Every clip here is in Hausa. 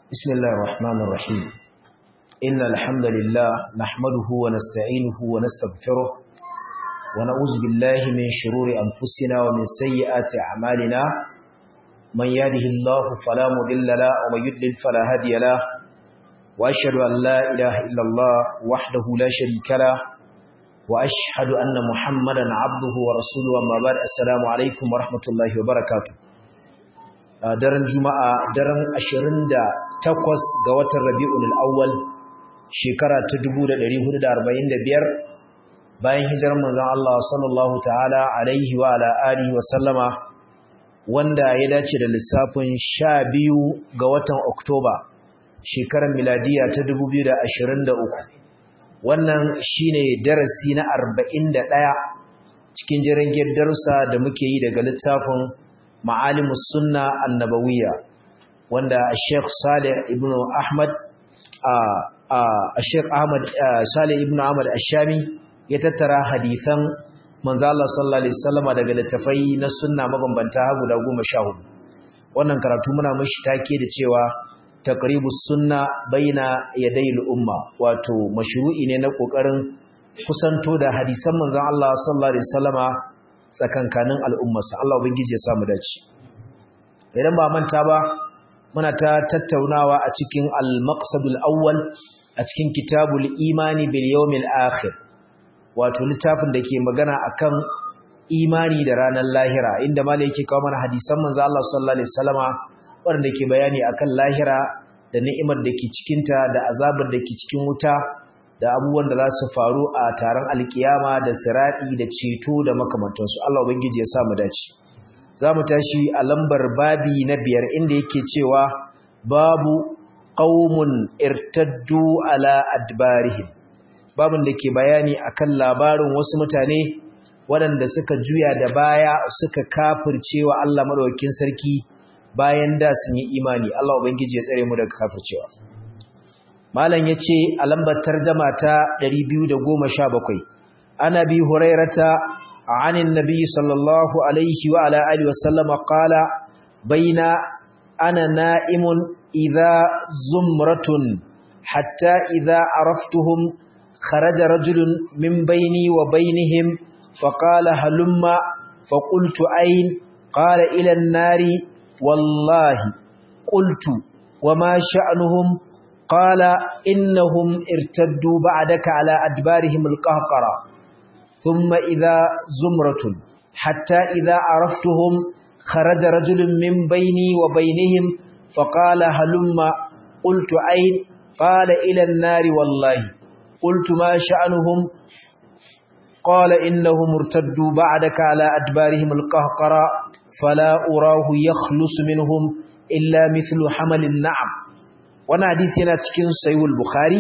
بسم الله الرحمن الرحيم إن الحمد لله نحمده ونستعينه ونستغفره ونعوذ بالله من شرور أنفسنا ومن سيئات أعمالنا من يهده الله فلا مضل له ومن يضلل فلا هادي له وأشهد أن لا إله إلا الله وحده لا شريك له وأشهد أن محمدا عبده ورسوله أما بعد السلام عليكم ورحمة الله وبركاته daren juma'a daren 28 ga watan rabi'ul awwal shekara ta 1445 bayan hijirar manzon Allah sallallahu ta'ala alaihi wa ala alihi wa sallama wanda ya dace da lissafin 12 ga watan Oktoba shekarar miladiya ta 2023 wannan shine darasi na 41 cikin jirgin darussa da muke yi daga littafin ma'alimus sunna annabawiyya wanda Sheikh Saleh ibn Ahmad a Sheikh Ahmad Saleh ibn Ahmad Ash-Shami ya tattara hadisan manzo Allah sallallahu alaihi wasallama daga littafai na sunna mabambanta guda 14 wannan karatu muna mishi take da cewa taqribus sunna baina yadayil umma wato mashru'i ne na kokarin kusanto da hadisan manzo Allah sallallahu alaihi wasallama tsakankanin al'ummarsa Allah ubangiji ya samu dace idan ba manta ba muna ta tattaunawa a cikin al-maqsadul awwal a cikin kitabul imani bil yawmil akhir wato littafin da ke magana akan imani da ranar lahira inda malai yake kawo mana hadisan manzo Allah sallallahu alaihi wasallama wanda ke bayani akan lahira da ni'imar da ke cikin ta da azabar da ke cikin wuta da abubuwan da za su faru a taron alkiyama da siradi da ceto da makamantansu Allah ubangiji ya sa mu dace za mu tashi a lambar babi na biyar inda yake cewa babu qaumun irtaddu ala adbarihim babun da ke bayani akan labarin wasu mutane waɗanda suka juya da baya suka kafirce wa Allah madaukakin sarki bayan da sun yi imani Allah ubangiji ya tsare mu daga kafircewa malam yace a lambar tarjuma ta 217 ana bi hurairata عن النبي صلى الله عليه وعلى آله وسلم قال بين أنا نائم إذا زمرة حتى إذا عرفتهم خرج رجل من بيني وبينهم فقال هلم فقلت أين قال إلى النار والله قلت وما شأنهم قال إنهم ارتدوا بعدك على أدبارهم القهقرة ثم إذا زمرة حتى إذا عرفتهم خرج رجل من بيني وبينهم فقال هلم قلت أين قال إلى النار والله قلت ما شأنهم قال إنهم ارتدوا بعدك على أدبارهم القهقرة فلا أراه يخلص منهم إلا مثل حمل النعم وانا حديثنا تكين سيو البخاري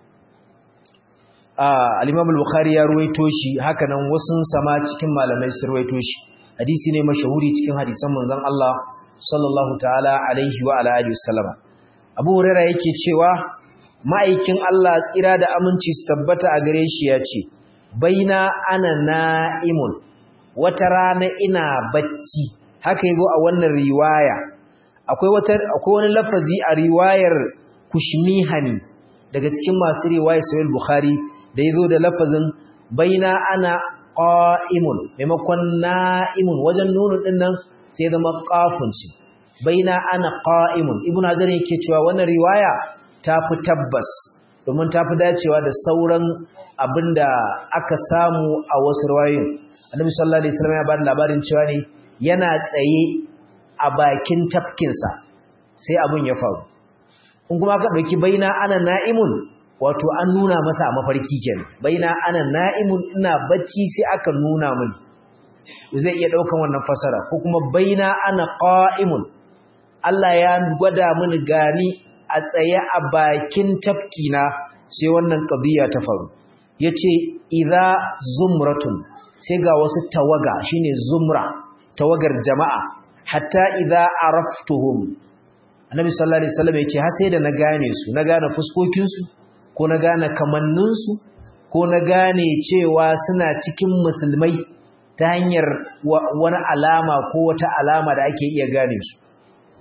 al-Imam al-Bukhari ya ruwaito shi hakanan wasun sama cikin malamai sun ruwaito shi hadisi ne mashahuri cikin hadisan manzon Allah sallallahu ta'ala alaihi wa ala alihi wasallama Abu Hurairah yake cewa ma'aikin Allah tsira da aminci su tabbata a gare shi ya ce baina ana na'imun wata rana ina bacci haka yago a wannan riwaya akwai wata akwai wani lafazi a riwayar Kushmihani daga cikin masu riwayar Sahih Bukhari da ya zo da lafazin baina ana ƙa'imun maimakon na'imun wajen nunu ɗin nan sai zama ƙafunci baina ana ƙa'imun ibn hajar yake cewa wannan riwaya ta fi tabbas domin ta fi dacewa da sauran abin da aka samu a wasu riwayoyin annabi sallallahu alaihi wasallam ya ba da labarin cewa ne yana tsaye a bakin tafkinsa sai abin ya faru in kuma ka ɗauki baina ana na'imun wato an nuna masa a mafarki kenan baina ana na'imun ina bacci sai aka nuna min zai iya daukan wannan fasara ko kuma baina ana qa'imun Allah ya gwada mini gani a tsaye a bakin tafkina sai wannan qadiya ta faru yace idza zumratun sai ga wasu tawaga shine zumra tawagar jama'a hatta idza araftuhum annabi sallallahu alaihi wasallam yace har sai da na gane su na gane fuskokin su ko na gane kamanninsu ko na gane cewa suna cikin musulmai ta hanyar wani alama ko wata alama da ake iya gane su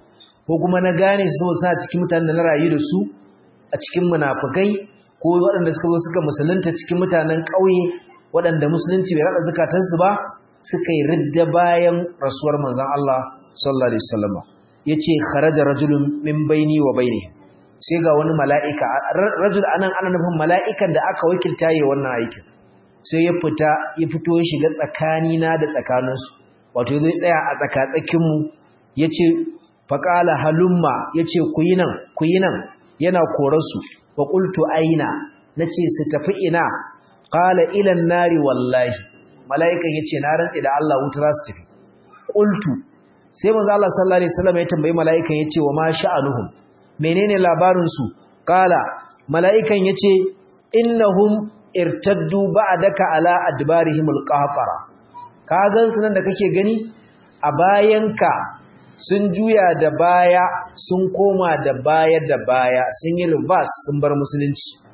ko kuma na gane su sa cikin mutanen da na rayu da su a cikin munafukai ko waɗanda suka zo suka musulunta cikin mutanen ƙauye waɗanda musulunci bai rada zakatansu ba suka yi ridda bayan rasuwar manzon Allah sallallahu alaihi wasallam yace kharaja rajulun min baini wa baini sai ga wani mala'ika rajul anan ana nufin mala'ikan da aka wakilta yi wannan aikin sai ya fita ya fito ya shiga tsakanina da tsakaninsu wato zai tsaya a tsakatsakinmu ya ce faƙala halumma ya ce ku yi nan ku yi nan yana korarsu wa ƙultu aina na ce su tafi ina ƙala ilan nari wallahi mala'ikan ya ce na rantse da Allah wuta za su tafi ƙultu sai manzo Allah sallallahu alaihi wasallam ya tambayi mala'ikan ya ce wa ma sha'anuhum menene labarinsu ƙala mala'ikan ya ce innahum irtaddu ba'daka ala adbarihim alqahqara ka gan su nan da kake gani a bayanka sun juya da baya sun koma da baya da baya sun yi reverse sun bar musulunci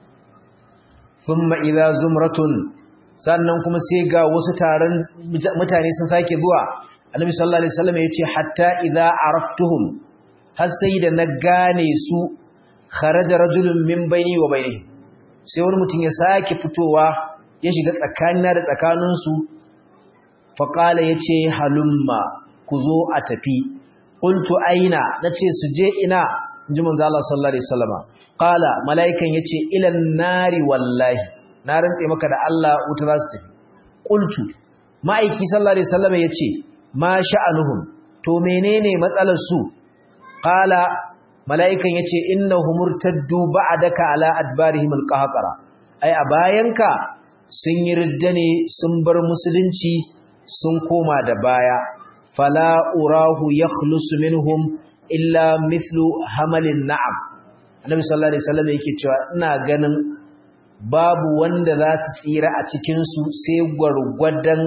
thumma idza zumratun sannan kuma sai ga wasu taron mutane sun sake zuwa annabi sallallahu alaihi wasallam yace hatta idza araftuhum har sai da na gane su kharaja rajulun min baini wa bainihim sai wani mutum ya sake fitowa ya shiga tsakanina da tsakaninsu faƙala ya ce halumma ku zo a tafi ƙuntu aina na ce su je ina ji manzo Allah sallallahu alaihi wasallama qala mala'ikan yace ilan nari wallahi na rantse maka da Allah wuta za su tafi qultu ma'aiki sallallahu alaihi wasallama yace ma sha'anuhum to menene matsalar su qala mala'ikan ya ce inna humurtaddu ba'adaka ala adbarihim alqahqara ai a bayanka sun yi ridda ne sun bar musulunci sun koma da baya fala urahu yakhlusu minhum illa mithlu hamalin na'am annabi sallallahu alaihi wasallam yake cewa ina ganin babu wanda za su tsira a cikin su sai gwargwadon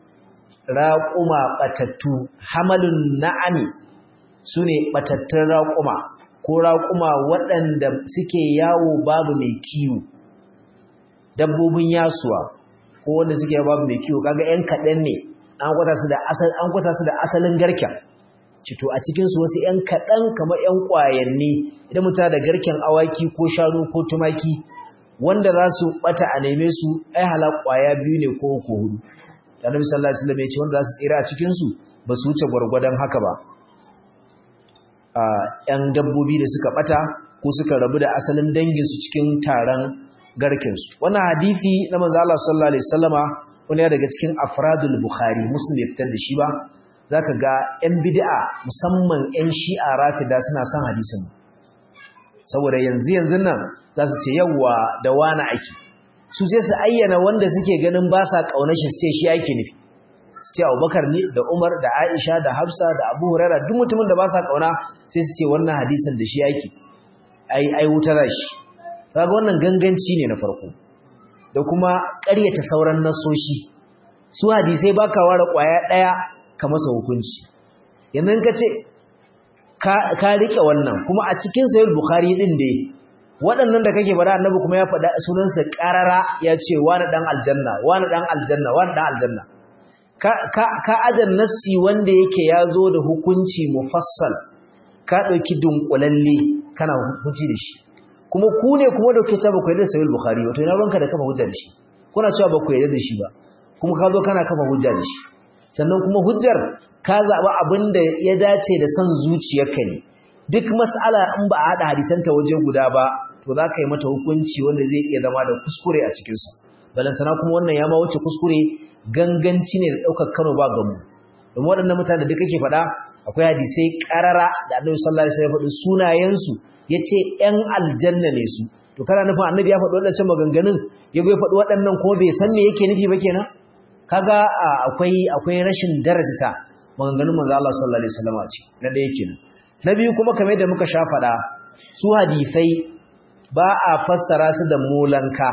raquma batattu hamalun na'ami sune batattun raquma ko raƙuma waɗanda suke yawo babu mai kiwo dabbobin yasuwa ko wanda suke babu mai kiwo kaga ƴan kaɗan ne an kwata su da asal an kwata su da asalin garken cito a cikin su wasu ƴan kaɗan kamar ƴan ƙwayanni idan mutum da garken awaki ko shanu ko tumaki wanda za su bata a neme su ai hala ƙwaya biyu ne ko uku hudu Annabi sallallahu alaihi wasallam ya ce wanda za su tsira a cikin su ba su wuce gwargwadon haka ba ‘yan dabbobi da suka ɓata ko suka rabu da asalin danginsu cikin taron garkinsu. Wannan hadithi na manzo Allah sallallahu Alaihi Wasallama wani ya daga cikin afradul Bukhari, Muslim ya fitar da shi ba, za ka ga ‘yan bid'a musamman ‘yan shi'a rafida suna son hadisin. Saboda yanzu yanzu nan za su ce yawwa da wani ake. Su sai su ayyana wanda suke ganin ba sa ƙaunar shi su ce shi ake nufi. su ce abubakar ne da umar da aisha da hafsa da abu huraira duk mutumin da ba sa kauna sai su ce wannan hadisin da shi yake ai ai wuta shi kaga wannan ganganci ne na farko da kuma ƙaryata sauran nasoshi su hadisai baka ware ƙwaya ɗaya ka masa hukunci yanzu ka ce ka riƙe wannan kuma a cikin sahih bukhari din dai waɗannan da kake faɗa annabi kuma ya faɗa sunansa ƙarara ya ce wani ɗan aljanna wani ɗan aljanna wani ɗan aljanna ka ajan nassi wanda yake ya zo da hukunci mufassal ka ɗauki dunkulalle kana hukunci da shi kuma ku ne kuma da ke ba ku yarda da sahih bukhari wato ina ranka da kafa hujja da shi kuna cewa ba ku yarda da shi ba kuma ka zo kana kafa hujja da shi sannan kuma hujjar ka zaɓa abin da ya dace da son zuciyarka ne duk mas'ala in ba a haɗa hadisanta waje guda ba to za ka yi mata hukunci wanda zai iya zama da kuskure a cikinsa balantana kuma wannan ya ma wuce kuskure ganganci ne da ɗaukar kano ba gamu domin waɗannan mutane da duk kake faɗa akwai hadisai ƙarara da annabi sallallahu alaihi wasallam ya faɗi sunayensu ya ce ‘yan aljanna ne su to kana nufin annabi ya faɗi waɗancan maganganun ya ya faɗi waɗannan kuma bai san me yake nufi ba kenan kaga akwai akwai rashin darajata maganganun manzo Allah sallallahu alaihi wasallam ce na ɗaya kenan na biyu kuma kamar da muka sha faɗa su hadisai ba a fassara su da molanka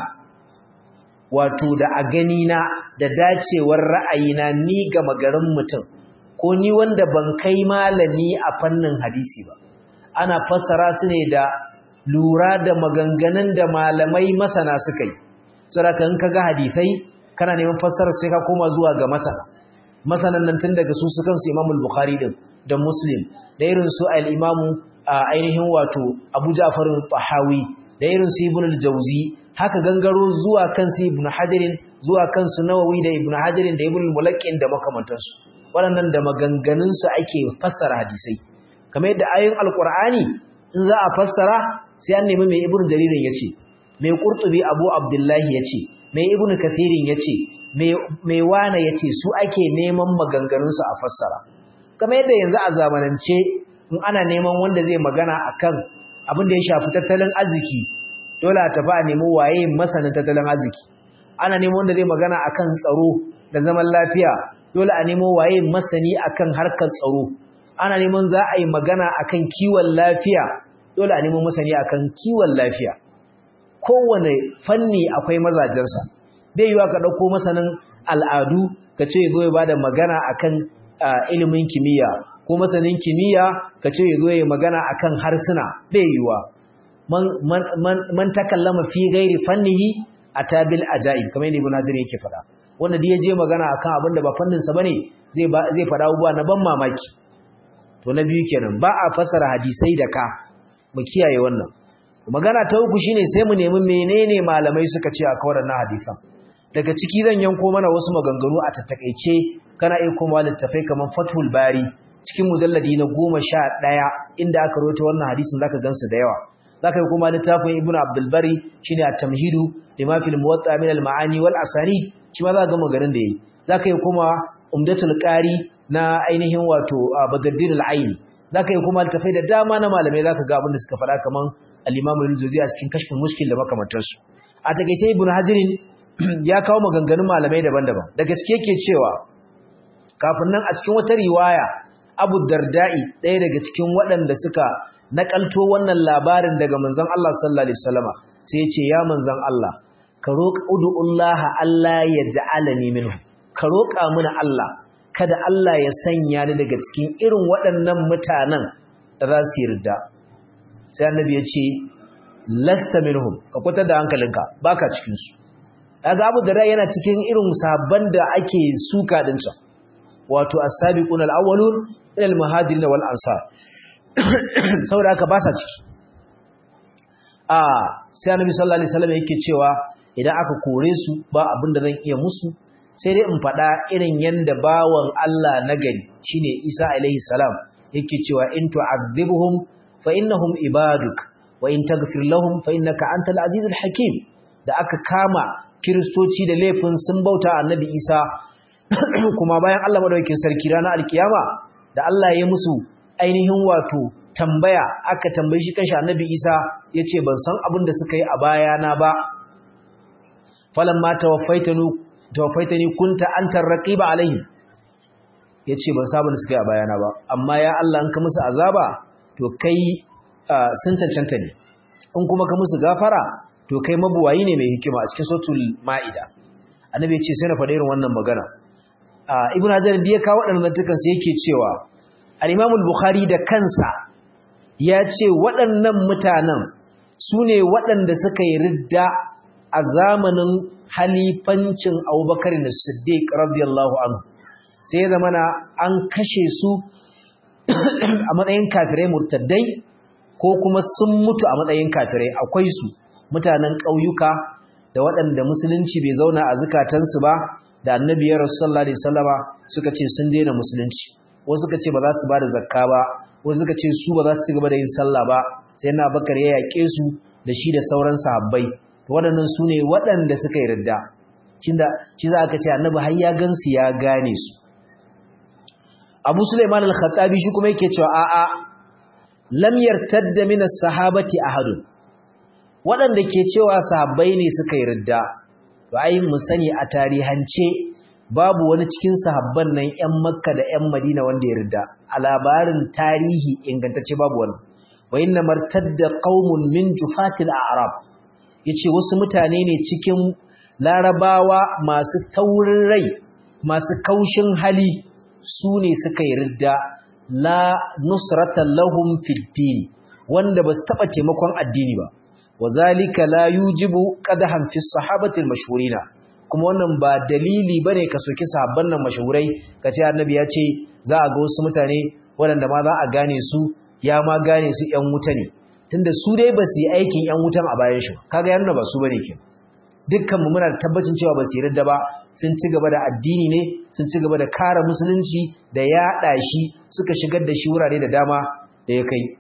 wato da a gani na da dacewar ra'ayina ni ga magarin mutum ko ni wanda ban kai malami a fannin hadisi ba ana fassara su ne da lura da maganganun da malamai masana suka yi saboda in kaga hadisai kana neman fassarar sai ka koma zuwa ga masana masanan nan tun daga su su kansu Imam Bukhari din da muslim da irin su al-imamu ainihin wato abu ja'far al-tahawi da irin su ibn al-jawzi haka gangaro zuwa kan su ibn hajarin zuwa kan su nawawi da ibn hajarin da ibn al-mulaqqin da makamantansu waɗannan da maganganun su ake fassara hadisai kamar yadda ayoyin alqur'ani in za a fassara sai an nemi mai ibn jaririn yace mai qurtubi abu abdullahi yace mai ibn kathirin yace mai wana yace su ake neman maganganun su a fassara kamar yadda yanzu a zamanance in ana neman wanda zai magana akan abin da ya shafi tattalin arziki dole a tafi a nemi waye masanin tattalin arziki ana neman wanda zai magana akan tsaro da zaman lafiya dole a nemo waye masani akan harkar tsaro ana neman za a yi magana akan kiwon lafiya dole a nemo masani akan kiwon lafiya kowane fanni akwai mazajensa bai yiwa ka ɗauko masanin al'adu ka ce zo ya bada magana akan ilimin kimiyya ko masanin kimiyya ka ce ya zo ya magana akan harsuna bai yiwa man takallama fi gairi fannihi atabil ajaib kamar yadda ibn hajar yake faɗa wanda da ya je magana akan abin da ba fannin sa bane zai zai faɗa abubuwa na ban mamaki to na biyu kenan ba a fasara hadisai da ka mu kiyaye wannan magana ta uku shine sai mu nemi menene malamai suka ce a kawar na hadisan daga ciki zan yanko mana wasu maganganu a tattakaice kana iya koma littafai kamar Fathul Bari cikin mujalladi na goma sha ɗaya inda aka rawaito wannan hadisin zaka gansu da yawa zaka yi kuma littafin Ibn Abdul Bari shine at-Tamhidu lima fil Muwatta min al-Ma'ani wal Asanid shi ma za ga maganin da yayi zaka yi kuma Umdatul Qari na ainihin wato Badruddin al-Aini zaka yi kuma littafai da dama na malamai zaka ga abin da suka faɗa kaman al-Imam al-Juzayyi a cikin Kashful Mushkil da makamantansu a takeice Ibn Hajarin ya kawo maganganun malamai daban-daban daga cike yake cewa kafin nan a cikin wata riwaya Abu Darda'i ɗaya daga cikin waɗanda suka nakalto wannan labarin daga manzon Allah sallallahu alaihi wasallama sai ya ce ya manzon Allah ka roƙa ud'ullaha Allah ya ja'alani minhu ka roƙa mana Allah kada Allah ya sanya ni daga cikin irin waɗannan mutanen da za su yarda sai annabi ya ce lasta minhum ka kwatar da hankalinka baka cikin su kaga Abu Darda yana cikin irin sabban da ake suka din sa wato as-sabiqun al-awwalun ila al-muhajirin wal ansar saboda haka ba sa ciki a sai annabi sallallahu alaihi wasallam yake cewa idan aka kore su ba abin da zan iya musu sai dai in faɗa irin yanda bawan Allah na gari shine Isa alaihi salam yake cewa in tu'adhibhum fa innahum ibaduk wa in taghfir lahum fa innaka antal azizul hakim da aka kama kiristoci da laifin sun bauta annabi Isa kuma bayan Allah madaukakin sarki ranar alkiyama da Allah ya musu ainihin wato tambaya aka tambaye shi kanshi annabi Isa yace ban san abin da suka yi a bayana ba falamma tawaffaitani tawaffaitani kunta antar raqiba alaihim yace ban san abin da suka yi a bayana ba amma ya Allah an ka musu azaba to kai sun cancanta ne in kuma ka musu gafara to kai mabuwayi ne mai hikima a cikin suratul maida annabi yace sai na faɗa irin wannan magana ibnu hajar da ya kawo waɗannan tukan sai yake cewa al-imam al-bukhari da kansa ya ce waɗannan mutanen su ne waɗanda suka yi ridda a zamanin halifancin abubakar da siddiq radiyallahu anhu sai ya zama an kashe su a matsayin kafirai murtaddai ko kuma sun mutu a matsayin kafirai akwai su mutanen ƙauyuka da waɗanda musulunci bai zauna a zukatansu ba da annabi ya rasu sallallahu alaihi wasallama suka ce sun daina musulunci wasu suka ce ba za su ba da zakka ba wasu suka ce su ba za su ci gaba da yin sallah ba sai na bakar ya yaƙe su da shi da sauran sahabbai waɗannan su ne waɗanda suka yi ridda shi za ka ce annabi har ya gansu ya gane su abu suleiman al-khattabi shi kuma yake cewa a'a lam yartadda min as-sahabati ahadun waɗanda ke cewa sahabbai ne suka yi ridda to ai mu sani a tarihance babu wani cikin sahabban nan ƴan makka da ƴan madina wanda ya ridda a labarin tarihi ingantacce babu wani wa inna martadda qaumun min jufatil a'rab yace wasu mutane ne cikin larabawa masu taurin rai masu kaushin hali su ne suka yi ridda la nusratan lahum fid din wanda basu taba taimakon addini ba wazalika la yujibu qadahan fi sahabati al-mashhurina kuma wannan ba dalili bane ka soki sahabban nan mashhurai kace annabi ya ce za a ga wasu mutane waɗanda ma za a gane su ya ma gane su ƴan wuta ne tunda su dai ba su yi aikin ƴan wutan a bayan shi kaga ya nuna ba su bane ke dukkan mu muna tabbacin cewa ba su yarda ba sun ci gaba da addini ne sun ci gaba da kare musulunci da yaɗa shi suka shigar da shi wurare da dama da ya kai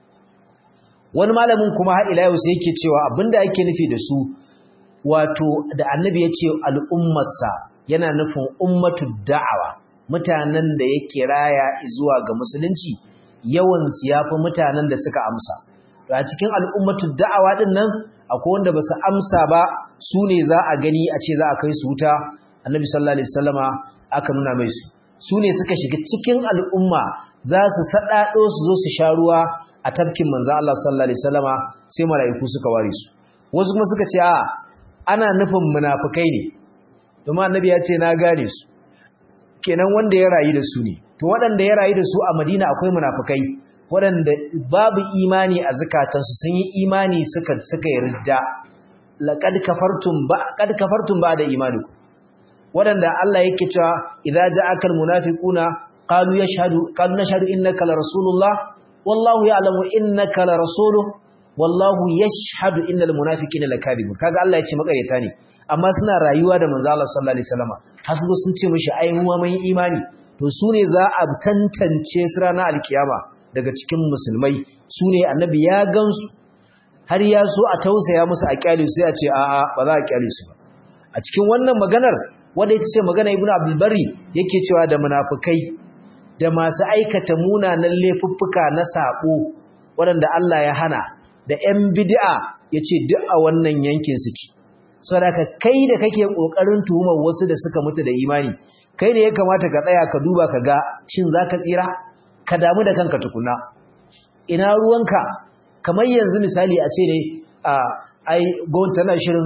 wani malamin kuma har ila yau sai yake cewa abinda ake nufi da su wato da annabi ya ce al'ummarsa yana nufin ummatu da'awa mutanen da ya kiraya zuwa ga musulunci yawan su yafi mutanen da suka amsa to a cikin al'ummatu da'awa din nan akwai wanda basu amsa ba su ne za a gani a ce za a kai su wuta annabi sallallahu alaihi wasallama aka nuna mai su su ne suka shiga cikin al'umma za su sadado su zo su sha ruwa a tafkin manzo Allah sallallahu alaihi wasallama sai mala'iku suka ware su wasu kuma suka ce a ana nufin munafikai ne domin annabi ya ce na gane su kenan wanda ya rayu da su ne to waɗanda ya rayu da su a Madina akwai munafikai waɗanda babu imani a zakatansu sun yi imani suka suka yarda laqad kafartum ba qad kafartum ba'da imanikum waɗanda Allah yake cewa idza ja'aka almunafiquna qalu yashhadu qalu nashhadu innaka la rasulullah wallahu ya'lamu innaka la rasuluhu wallahu yashhadu innal munafiqina lakadibun kaga Allah ya ce makareta ne amma suna rayuwa da manzo Allah sallallahu alaihi wasallam har su sun ce mishi ai mu mun imani to su ne za a tantance su ranar alkiyama daga cikin musulmai su ne annabi ya gansu har ya so a tausaya musu a kyale sai a ce a'a ba za a kyale su ba a cikin wannan maganar wanda ita ce magana ibnu abdul bari yake cewa da munafikai da masu aikata munanan laifuffuka na sabo waɗanda Allah ya hana da ‘yan bid'a ya ce duk a wannan yankin suke. Sadaka kai da kake ƙoƙarin tuhumar wasu da suka mutu da imani, kai ne ya kamata ka tsaya ka duba ka ga shin za ka tsira? Ka damu da kanka tukuna. Ina ruwanka, kamar yanzu misali a ce ne, ai, gwamnati tana shirin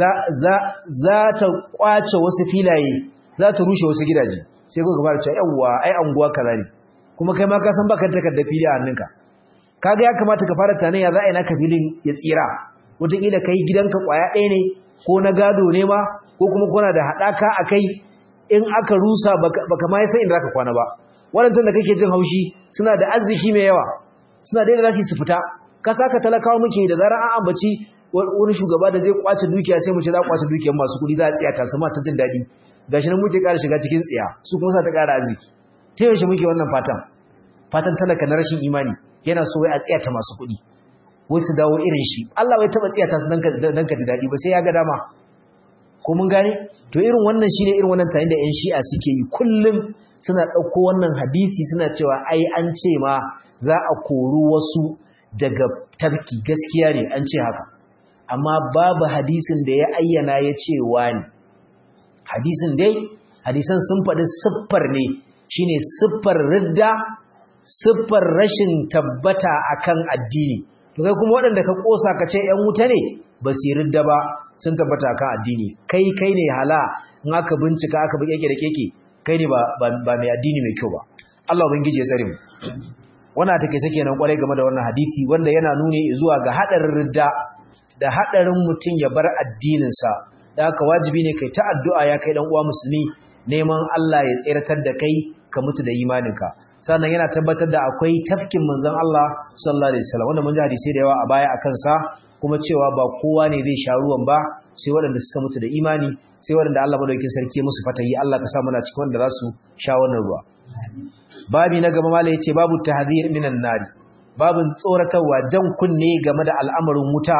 za ta ƙwace wasu filaye, za ta rushe wasu gidaje. Sai kuka fara cewa yawwa, ai, anguwa kaza ne. Kuma kai ma ka san baka takardar fili a hannunka. kaga ya kamata ka fara tunanin ya za a yi naka filin ya tsira wataƙila ka yi gidanka ƙwaya ɗaya ne ko na gado ne ma ko kuma kuna da haɗaka a kai in aka rusa baka ma san inda zaka kwana ba waɗancan da kake jin haushi suna da arziki mai yawa suna da za su fita ka saka talakawa muke da zarar an ambaci wani shugaba da zai kwace dukiya sai mu ce za kwace dukiyar masu kuɗi za a tsiya ta sama ta jin daɗi gashi nan muke ƙara shiga cikin tsiya su kuma sa ta ƙara arziki ta yaushe muke wannan fatan fatan talaka na rashin imani yana so wai a tsiyata masu kuɗi wai su dawo irin shi Allah bai taba tsiyata su dan ka ji daɗi ba sai ya ga dama ko mun gane to irin wannan shine irin wannan tayin da ƴan shi'a suke yi kullum suna ɗauko wannan hadisi suna cewa ai an ce ma za a kori wasu daga tafki gaskiya ne an ce haka amma babu hadisin da ya ayyana ya ce wani hadisin dai hadisan sun faɗi siffar ne shine siffar ridda siffar rashin tabbata akan addini to kai kuma waɗanda ka kosa ka ce ƴan wuta ne ba su ridda ba sun tabbata akan addini kai kai ne hala in aka bincika aka bi keke da keke kai ne ba ba mai addini mai kyau ba Allah ubangiji ya tsare mu wannan take sake nan kwarai game da wannan hadisi wanda yana nuni zuwa ga hadarin ridda da hadarin mutum ya bar addinin sa da haka wajibi ne kai ta addu'a ya kai dan uwa musulmi neman Allah ya tsiratar da kai ka mutu da imaninka sannan yana tabbatar da akwai tafkin manzon Allah sallallahu alaihi wasallam wanda mun ji hadisi da yawa a baya akan sa kuma cewa ba kowa ne zai sha ruwan ba sai waɗanda suka mutu da imani sai waɗanda Allah madaukakin sarki ya musu fatayi Allah ka sa muna cikin wanda za su sha wannan ruwa babi na gaba malai yace babu tahdhir minan nari babin tsoratarwa jan kunne game da al'amarin wuta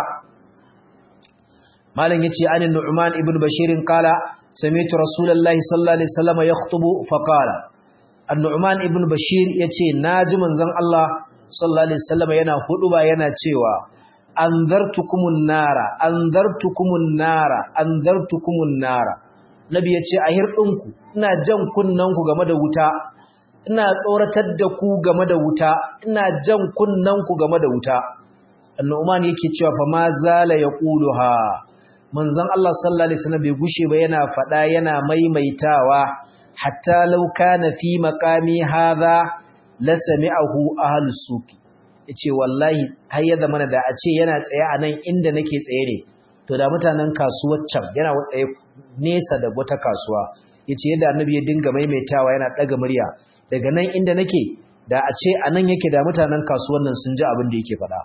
malam yace anin nu'man ibn bashir qala sami'tu rasulullahi sallallahu alaihi wasallam yakhutubu faqala An-Nu'man ibn Bashir yace naji manzon Allah sallallahu alaihi wasallam yana huduba yana cewa anzartukumun nara anzartukumun nara anzartukumun nara Nabi yace a hirdinku ina jan kunnanku game da wuta ina tsoratar da ku game da wuta ina jan kunnanku game da wuta An-Nu'man yake cewa fa ma zala yaquluha manzon Allah sallallahu alaihi wasallam bai gushe ba yana fada yana maimaitawa hatta law kana fi maqami hadha la sami'ahu ahlus suq yace wallahi har ya zamana da a ce yana tsaye a nan inda nake tsaye ne to da mutanen kasuwar can yana tsaye nesa da wata kasuwa yace yadda annabi ya dinga maimaitawa yana daga murya daga nan inda nake da a ce anan yake da mutanen kasuwan nan sun ji abin da yake faɗa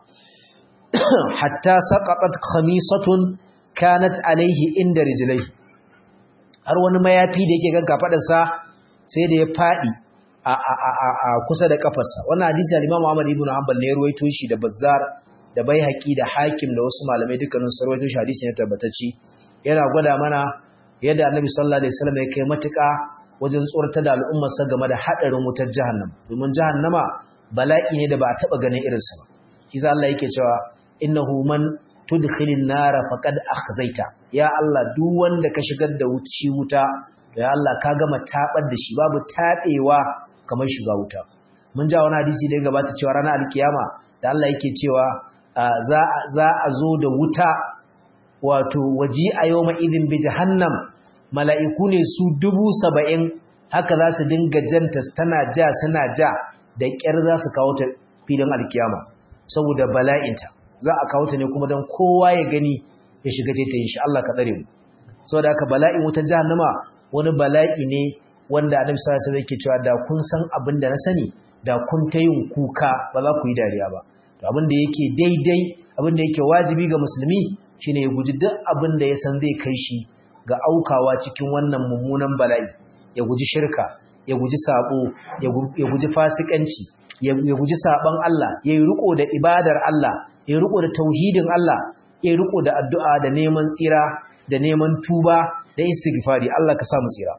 hatta saqatat khamisatun kanat alaihi inda rijlaihi har wani mayafi da yake ganka fadarsa sai da ya fadi a a a kusa da kafarsa wannan hadisi al-Imam Ahmad ibn Hanbal ne ya ruwaito shi da Bazzar da Baihaqi da Hakim da wasu malamai dukkanin su ruwaito shi hadisi ne tabbatacci yana gwada mana yadda Annabi sallallahu alaihi wasallam ya kai matuƙa wajen tsoratar da al'ummar sa game da hadarin wutar jahannam domin jahannama bala'i ne da ba a taba ganin irinsa ba shi sa Allah yake cewa innahu man tudkhilin nara faqad akhzaita ya Allah duk wanda ka shigar da wuci wuta ya Allah ka gama tabar da shi babu tabewa kamar shiga wuta mun ja wani hadisi da ya gabata cewa ranar alkiyama da Allah yake cewa za za a zo da wuta wato waji a yawma idin bi jahannam mala'iku ne su dubu saba'in haka za su dinga janta tana ja suna ja da ƙyar za su kawo ta filin alkiyama saboda bala'inta za a kawo ta ne kuma don kowa ya gani ya shiga ta yin shi Allah ka tsare mu saboda haka bala'in wutar jahannama wani bala'i ne wanda annabi sallallahu alaihi wasallam yake cewa da kun san abin da na sani da kun ta yin kuka ba za ku yi dariya ba to abin da yake daidai abin da yake wajibi ga musulmi shine ya guji duk abin da ya san zai kai shi ga aukawa cikin wannan mummunan bala'i ya guji shirka ya guji sabo ya guji fasikanci ya guji saban Allah ya yi riko da ibadar Allah ya riko da tauhidin Allah ya riko da addu'a da neman tsira da neman tuba da istighfari Allah ka samu tsira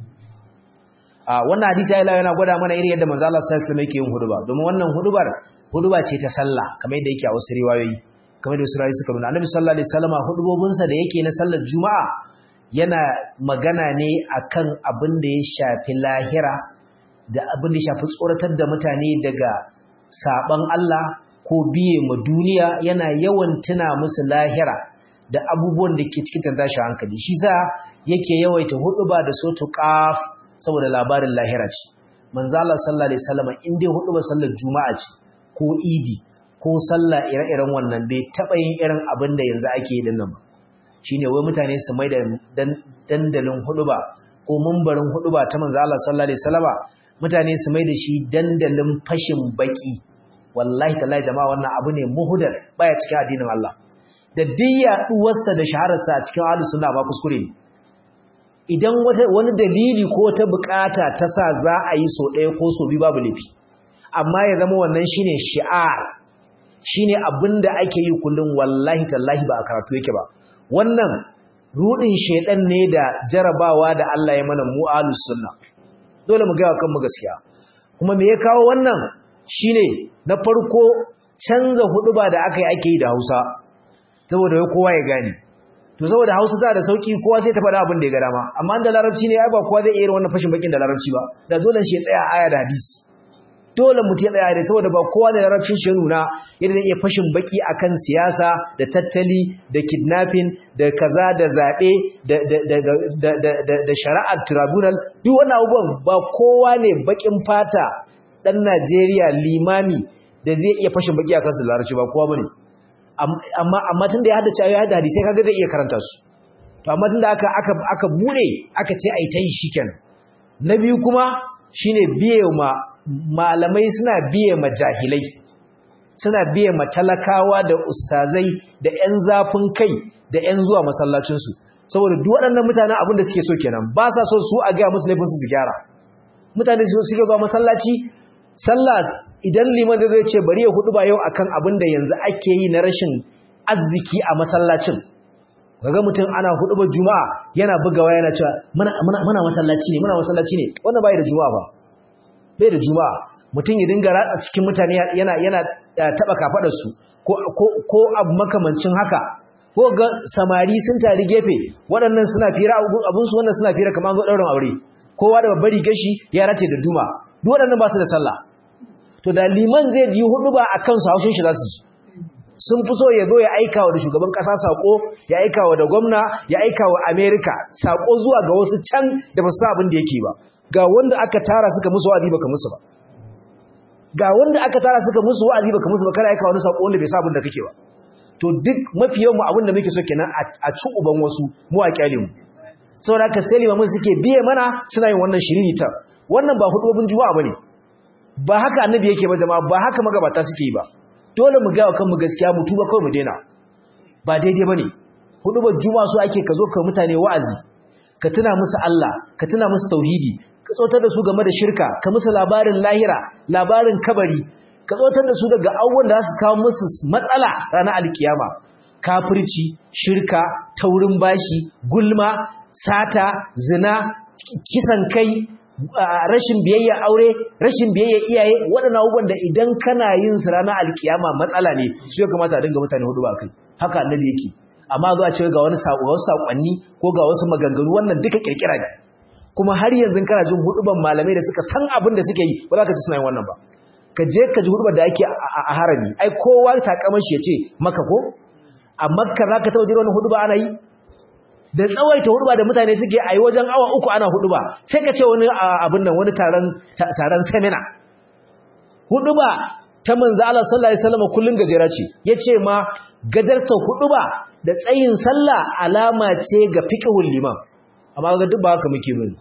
a wannan hadisi ya yana gwada mana irin yadda manzo Allah sallallahu alaihi wasallam yake yin huduba domin wannan hudubar huduba ce ta sallah kamar yadda yake a wasu riwayoyi kamar da wasu riwayoyi suka nuna annabi sallallahu alaihi wasallam hudubobinsa da yake na sallar juma'a yana magana ne akan abin da ya shafi lahira da abin da ya shafi tsoratar da mutane daga saban Allah ko biye ma duniya yana yawan tuna musu lahira da abubuwan da ke cikin tashi hankali shi sa yake yawaita huduba da sotu qaf saboda labarin lahira ce manzo Allah sallallahu alaihi wasallam in dai huduba sallar juma'a ce ko idi ko sallah ire-iren wannan bai taba yin irin abin da yanzu ake yi dinnan ba shine wai mutane su mai da dandalin huduba ko mumbarin huduba ta manzo Allah sallallahu alaihi wasallama mutane su mai da shi dandalin fashin baki wallahi tallahi jama'a wannan abu ne muhudar baya cikin addinin Allah da diyya duwarsa da shahararsa a cikin ahlus sunna ba kuskure ne idan wani dalili ko ta bukata ta sa za a yi so ɗaya ko so biyu babu laifi amma ya zama wannan shine shi'ar shine abinda ake yi kullum wallahi tallahi ba a karatu yake ba wannan rudin shedan ne da jarabawa da Allah ya mana mu ahlus sunna dole mu ga kanmu gaskiya kuma me ya kawo wannan shine na farko canza huduba da aka yi ake yi da Hausa saboda kowa ya gane to saboda Hausa za da sauki kowa sai ta faɗa abin da ya ga dama amma da larabci ne ai ba kowa zai iya wannan fashin bakin da larabci ba da dole shi ya tsaya aya da hadisi dole mutum ya tsaya da saboda ba kowa da larabcin shi nuna yadda zai iya fashin baki akan siyasa da tattali da kidnapping da kaza da zaɓe da shari'ar tribunal duk wannan abubuwan ba kowa ne bakin fata ɗan Najeriya limami da zai iya fashin baki akan su larabci ba kowa bane amma amma tun da ya hada cewa ya hada hadisi kaga zai iya karanta su to amma tun da aka aka aka bude aka ce ai ta yi shikenan na biyu kuma shine biye ma malamai suna biye ma jahilai suna biye ma talakawa da ustazai da ƴan zafin kai da ƴan zuwa masallacinsu saboda duk waɗannan mutanen abin da suke so kenan ba sa so su a gaya musu laifin su gyara mutane su suke zuwa masallaci sallah idan liman zai ce bari ya hudu ba yau akan abin da yanzu ake yi na rashin arziki a masallacin kaga mutum ana hudu ba juma'a yana bugawa yana cewa muna muna masallaci ne muna masallaci ne wannan bai da juma'a ba bai da juma'a mutum ya dinga ratsa cikin mutane yana yana taba kafadar su ko ko abu makamancin haka ko ga samari sun tari gefe waɗannan suna fira abun su wannan suna fira kamar zo daurin aure kowa da babbar gashi ya rate da duma duk waɗannan ba su da sallah to da liman zai ji hudu ba akan su haushin shi za su ji sun fi so ya zo ya aika wa da shugaban ƙasa saƙo ya aika wa da gwamna ya aika wa amerika saƙo zuwa ga wasu can da ba su sa abin da yake ba ga wanda aka tara suka musu wa'azi baka musu ba ga wanda aka tara suka musu wa'azi baka musu ba kana aika wani saƙo wanda bai sa abin da kake ba to duk mafi yawan mu abin da muke so kenan a ci uban wasu mu a kyale mu saboda haka sai limamin suke biye mana suna yin wannan shiriri ta wannan ba hudubin juma'a bane ba haka annabi yake ba jama'a ba haka magabata suke yi ba dole mu ga kanmu gaskiya mu tuba kawai mu daina ba daidai bane hudubar juma'a so ake ka zo ka mutane wa'azi ka tuna musu Allah ka tuna musu tauhidi ka tsotar da su game da shirka ka musu labarin lahira labarin kabari ka tsotar da su daga abubuwan da za su kawo musu matsala ranar alkiyama kafirci shirka taurin bashi gulma sata zina kisan kai rashin biyayya aure rashin biyayya iyaye waɗannan abubuwan da idan kana yin su ranar alkiyama matsala ne su ya kamata a dinga mutane hudu ba kai haka annabi yake amma zuwa ce ga wani wasu sakonni ko ga wasu maganganu wannan duka kirkira ne kuma har yanzu kana jin huduban malamai da suka san abin da suke yi ba za ka ji suna yin wannan ba ka je ka ji hudubar da ake a harami ai kowa takamar shi ya ce maka ko a makka za ka taɓa jira wani huduba ana yi da tsawaita huduba da mutane suke a yi wajen awa uku ana huduba sai ka ce wani abin nan wani taron semina huduba ta manzo Allah sallallahu alaihi wasallam kullun gajera ce yace ma gajarta huduba da tsayin sallah alama ce ga fiqhul liman amma ga duk ba haka muke bane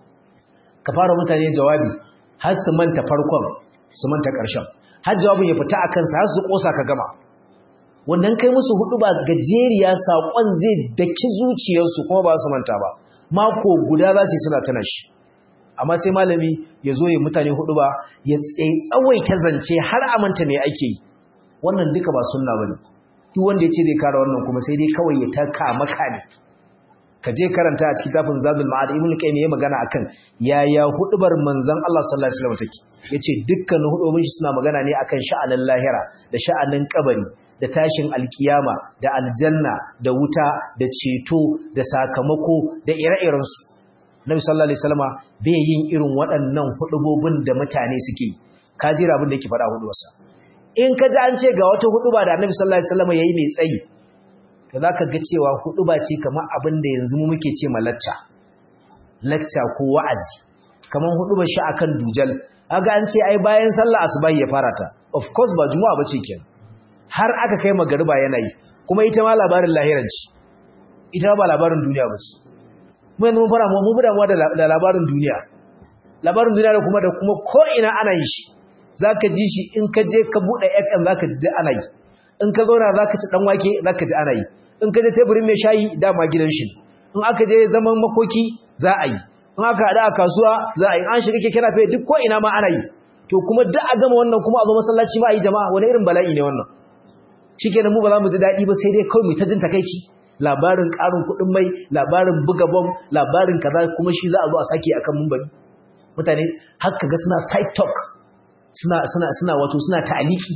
ka fara mutane jawabi har su manta farkon su manta ƙarshen har jawabin ya fita akan sa har su kosa ka gama wannan kai musu hudu ba gajeriya saƙon zai daki zuciyarsu kuma ba su manta ba mako guda za su yi suna tana shi amma sai malami ya zo ya mutane hudu ba ya tsawaita zance har a manta me ake yi wannan duka ba sunna bane duk wanda ya ce zai kara wannan kuma sai dai kawai ya taka maka ne ka je karanta a cikin tafin zadul ma'ad ibn qayyim ya magana akan yaya hudubar manzon Allah sallallahu alaihi wasallam take yace dukkanin hudubin shi suna magana ne akan sha'anin lahira da sha'anin kabari da tashin alkiyama da aljanna da wuta da ceto da sakamako da ire-iren su Nabi sallallahu alaihi wasallama bai yin irin waɗannan hudubobin da mutane suke ka jira abin da yake faɗa hudubarsa in ka ji an ce ga wata huduba da Annabi sallallahu alaihi wasallama yayi mai tsayi to za ka ga cewa hudu ba ce kamar abin da yanzu mu muke ce ma lacca lacca ko wa'azi kamar hudu ba shi akan dujal aga an ce ai bayan sallah asubahi ya fara ta of course ba juma'a bace kenan har aka kai magariba yana yi kuma ita ma labarin lahiran ci ita ba labarin duniya bace mu yanzu mun fara mu mu damuwa da labarin duniya labarin duniya da kuma da kuma ko ina ana yi shi zaka ji shi in ka je ka bude FM zaka ji ana yi in ka zauna zaka ci dan wake zaka ji ana yi in ka je teburin mai shayi dama gidan shi in aka je zaman makoki za a yi in aka hada a kasuwa za a yi an shiga keke nafe duk ko ina ma ana yi to kuma duk a gama wannan kuma a zo masallaci ma a yi jama'a wani irin bala'i ne wannan shikenan mu ba za mu ji daɗi ba sai dai kawai mu ta jin takaici labarin ƙarin kuɗin mai labarin buga bom labarin kaza kuma shi za a zo a sake akan mumbari mutane har ga suna side talk suna suna suna wato suna ta'aliki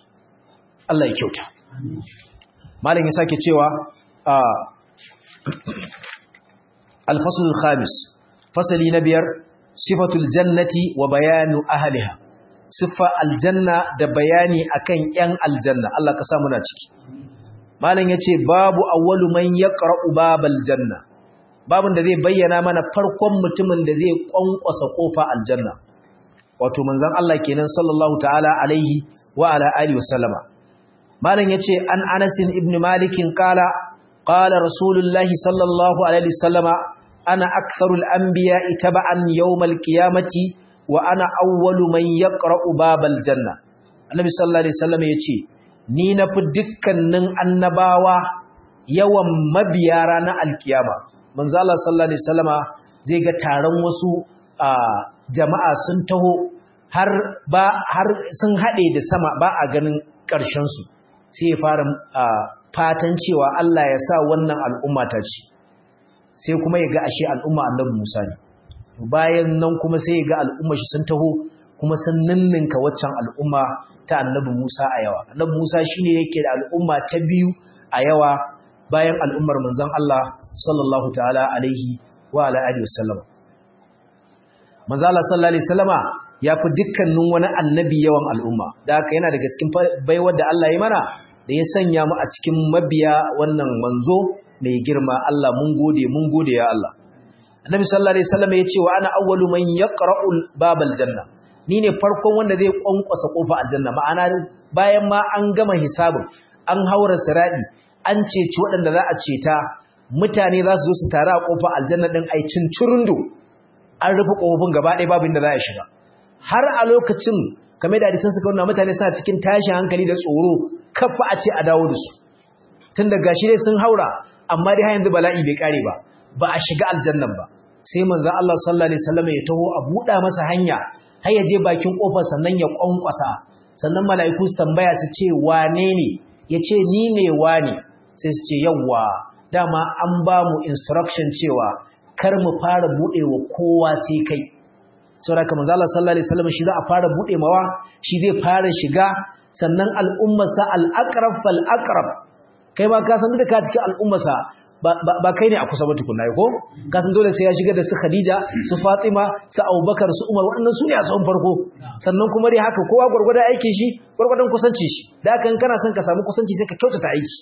Allah ya kyauta malam ya sake cewa al-fasl al-khamis fasali na biyar sifatul jannati wa bayanu ahliha siffa aljanna da bayani akan yan aljanna Allah ka sa muna ciki malam yace babu awwalu man yaqra'u babal janna babun da zai bayyana mana farkon mutumin da zai kwankwasa kofa aljanna wato manzon Allah kenan sallallahu ta'ala alaihi wa ala alihi wasallama malam yace an Anas ibn Malik kala qala rasulullahi sallallahu alaihi wasallama ana aktharul anbiya'i taba'an yawmal qiyamati wa ana awwalu man yaqra'u babal janna annabi sallallahu alaihi wasallam yace ni nafi dukkanin annabawa yawan mabiya ranar alkiyama manzo Allah sallallahu alaihi wasallama zai ga taron wasu jama'a sun taho har ba har sun hade da sama ba a ganin karshen su sai ya fara fatan cewa Allah ya sa wannan al'umma ta ci sai kuma ya ga ashe al'umma annabi Musa ne bayan nan kuma sai ya ga al'umma shi sun taho kuma sun ninninka waccan al'umma ta annabi Musa a yawa annabi Musa shine yake da al'umma ta biyu a yawa bayan al'ummar manzon Allah sallallahu ta'ala alaihi wa ala alihi wasallam manzon Allah sallallahu alaihi wasallama ya fi dukkanin wani annabi yawan al'umma da haka yana daga cikin baiwar da Allah ya mana da ya sanya mu a cikin mabiya wannan manzo mai girma Allah mun gode mun gode ya Allah Annabi sallallahu alaihi wasallam ya ce wa ana awwalu man yaqra'u babal janna ni ne farkon wanda zai kwankwasa kofa aljanna ma'ana bayan ma an gama hisabin an haura siradi an ceci waɗanda za a ceta mutane za su zo su tare a kofa aljanna din ai cincirundu an rufe kofofin gaba ɗaya babu inda za a shiga har a lokacin kamar da hadisan suka nuna mutane suna cikin tashin hankali da tsoro kafa a ce a dawo da su tun da gashi dai sun haura amma dai har yanzu bala'i bai kare ba ba a shiga aljannan ba sai manzo Allah sallallahu alaihi wasallam ya taho a buɗa masa hanya har ya je bakin kofar sannan ya kwankwasa sannan mala'iku su tambaya su ce wane ne ya ce ni ne wane sai su ce yawwa dama an ba mu instruction cewa kar mu fara buɗe wa kowa sai kai saboda kamar Allah sallallahu alaihi wasallam shi za a fara buɗe mawa shi zai fara shiga sannan al'ummarsa al-aqrab fal aqrab kai ma ka san da ka cikin al'ummarsa ba kai ne a kusa ba tukunna ko ka san dole sai ya shiga da su Khadija su Fatima su Abubakar su Umar waɗannan su ne a tsawon farko sannan kuma dai haka kowa gurgurda aikin shi gurgurdan kusanci shi da haka kana son ka samu kusanci sai ka kyautata aiki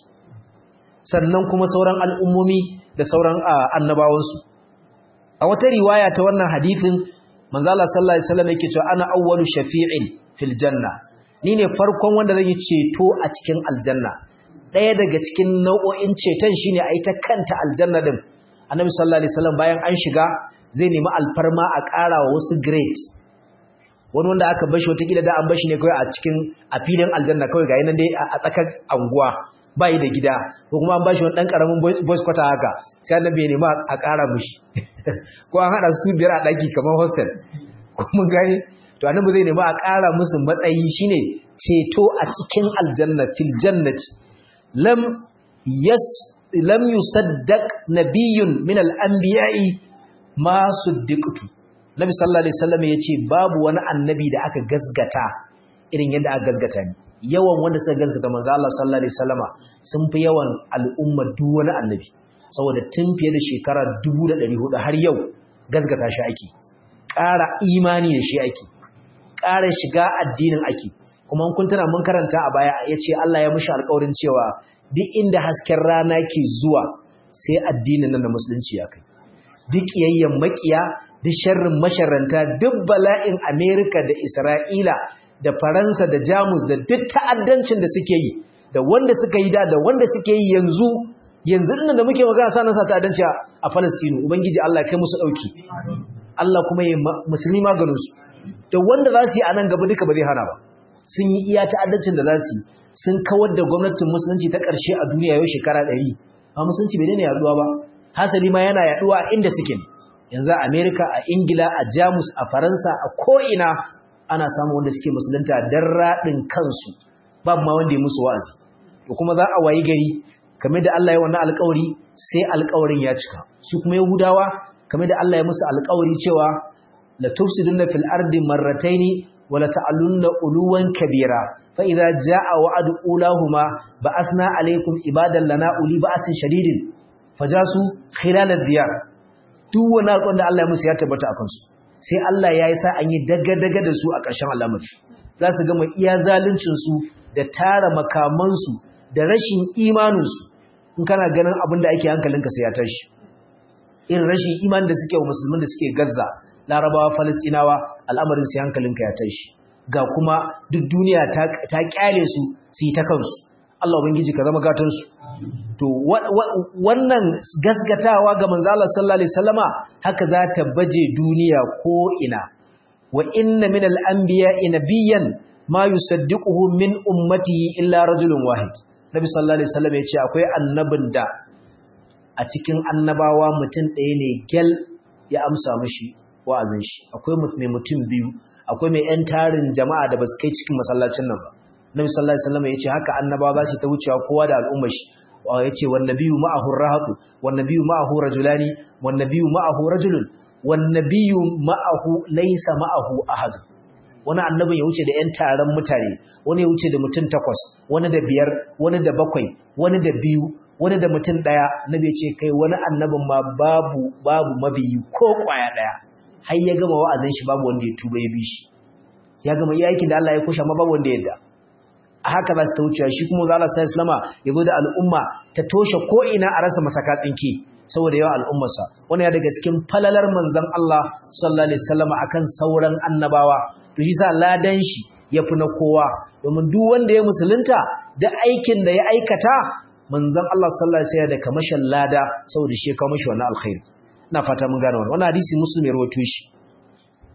sannan kuma sauran al'ummomi da sauran annabawansu a wata riwaya ta wannan hadisin manzo Allah sallallahu alaihi wasallam yake cewa ana awwalu shafi'in fil janna ni ne farkon wanda zai ceto a cikin aljanna ɗaya daga cikin nau'o'in ceton shine a ita kanta aljanna din annabi sallallahu alaihi wasallam bayan an shiga zai nemi alfarma a ƙara wa wasu grade wani wanda aka bashi wata gida da an bashi ne kawai a cikin a filin aljanna kawai ga yanan dai a tsakar anguwa bai da gida ko kuma an bashi wani dan karamin boys quarter haka sai annabi ya nemi a ƙara mishi ko an hada su biyar a daki kamar hostel ko mun gani to annabi zai nemi a ƙara musu matsayi shine ceto a cikin aljanna fil jannati lam yas lam yusaddaq nabiyyun min al-anbiya'i ma suddiqtu nabi sallallahu alaihi wasallam yace babu wani annabi da aka gasgata irin yadda aka gasgata ni yawan wanda suka gasgata manzo Allah sallallahu alaihi wasallama sun fi yawan al'umma duk wani annabi saboda tun fiye da shekara 1400 har yau gasgata shi ake ƙara imani da shi ake ƙara shiga addinin ake kuma kun tana mun karanta a baya yace Allah ya mushi alƙawarin cewa duk inda hasken rana ke zuwa sai addinin nan na musulunci ya kai duk yayyan makiya duk sharrin masharranta duk bala'in Amerika da Isra'ila da Faransa da Jamus da duk ta'addancin da suke yi da wanda suka yi da da wanda suke yi yanzu yanzu dinnan da muke magana sanan sa ta'addanci a Palestine ubangiji Allah ya kai musu dauki Allah kuma ya musulmi maganin su da wanda za su yi a nan gaba duka ba zai hana ba sun yi iya ta'addancin da za su yi sun kawar da gwamnatin musulunci ta ƙarshe a duniya yau shekara ɗari amma musulunci bai daina yaduwa ba hasali ma yana yaduwa inda suke ne yanzu a amerika a ingila a jamus a faransa a ko'ina ana samun wanda suke musulunta don raɗin kansu babu ma wanda ya musu wa'azi to kuma za a wayi gari kamar da Allah ya wannan alƙawari sai alƙawarin ya cika su kuma yahudawa kamar da Allah ya musu alƙawari cewa la tufsiduna fil ardi marrataini wa la ta'alunna uluwan kabira fa idza jaa wa'du ulahuma ba'asna alaykum ibadan lana uli ba'sin shadidin fajasu khilal ad-diyar duk wani alƙawarin da Allah ya musu ya tabbata akan su sai Allah ya yi sa an yi daga-daga da su a ƙarshen al'amari za su gama iya zaluncinsu da tara makamansu da rashin imaninsu in kana ganin abin da ake hankalinka sai ya tashi irin rashin imanin da suke wa musulmin da suke gazza larabawa falastinawa al'amarin sai hankalinka ya tashi ga kuma duk duniya ta kyale su su yi ta kansu Allah ubangiji ka zama gatansu to wannan gasgatawa ga manzo Allah sallallahu alaihi wasallama haka za ta baje duniya ko ina wa inna min al-anbiya'i nabiyyan ma yusaddiquhu min ummatihi illa rajulun wahid nabi sallallahu alaihi wasallam yace akwai annabin da a cikin annabawa mutum ɗaya ne gel ya amsa mishi wa'azin shi akwai mai mutum biyu akwai mai yan tarin jama'a da basu kai cikin masallacin nan ba nabi sallallahu alaihi wasallam yace haka annabawa za su ta wucewa kowa da al'ummar shi yace wan nabiyyu ma'ahu rahatu wan nabiyyu ma'ahu rajulani wan nabiyyu ma'ahu rajulun wan nabiyyu ma'ahu laysa ma'ahu ahad wani annabin ya wuce da ƴan taron mutane wani ya wuce da mutum takwas wani da biyar wani da bakwai wani da biyu wani da mutum daya nabi ya ce kai wani annabin ma babu babu mabiyi ko kwaya daya har ya gama wa'azin shi babu wanda ya tuba ya bi shi ya gama iya aikin da Allah ya kusha ma babu wanda ya yarda a haka za su ta wucewa shi kuma zala sai islama ya zo da al'umma ta toshe ko'ina a rasa masaka tsinke saboda yawa al'ummarsa wani ya daga cikin falalar manzan Allah sallallahu alaihi wasallam akan sauran annabawa to shi sa ladan shi ya fi na kowa domin duk wanda ya musulunta da aikin da ya aikata manzan Allah sallallahu alaihi wasallam da kamashin lada saboda shi ya kawo mishi wannan alkhairi ina fata mun gane wannan wannan hadisi muslim ya rawaito shi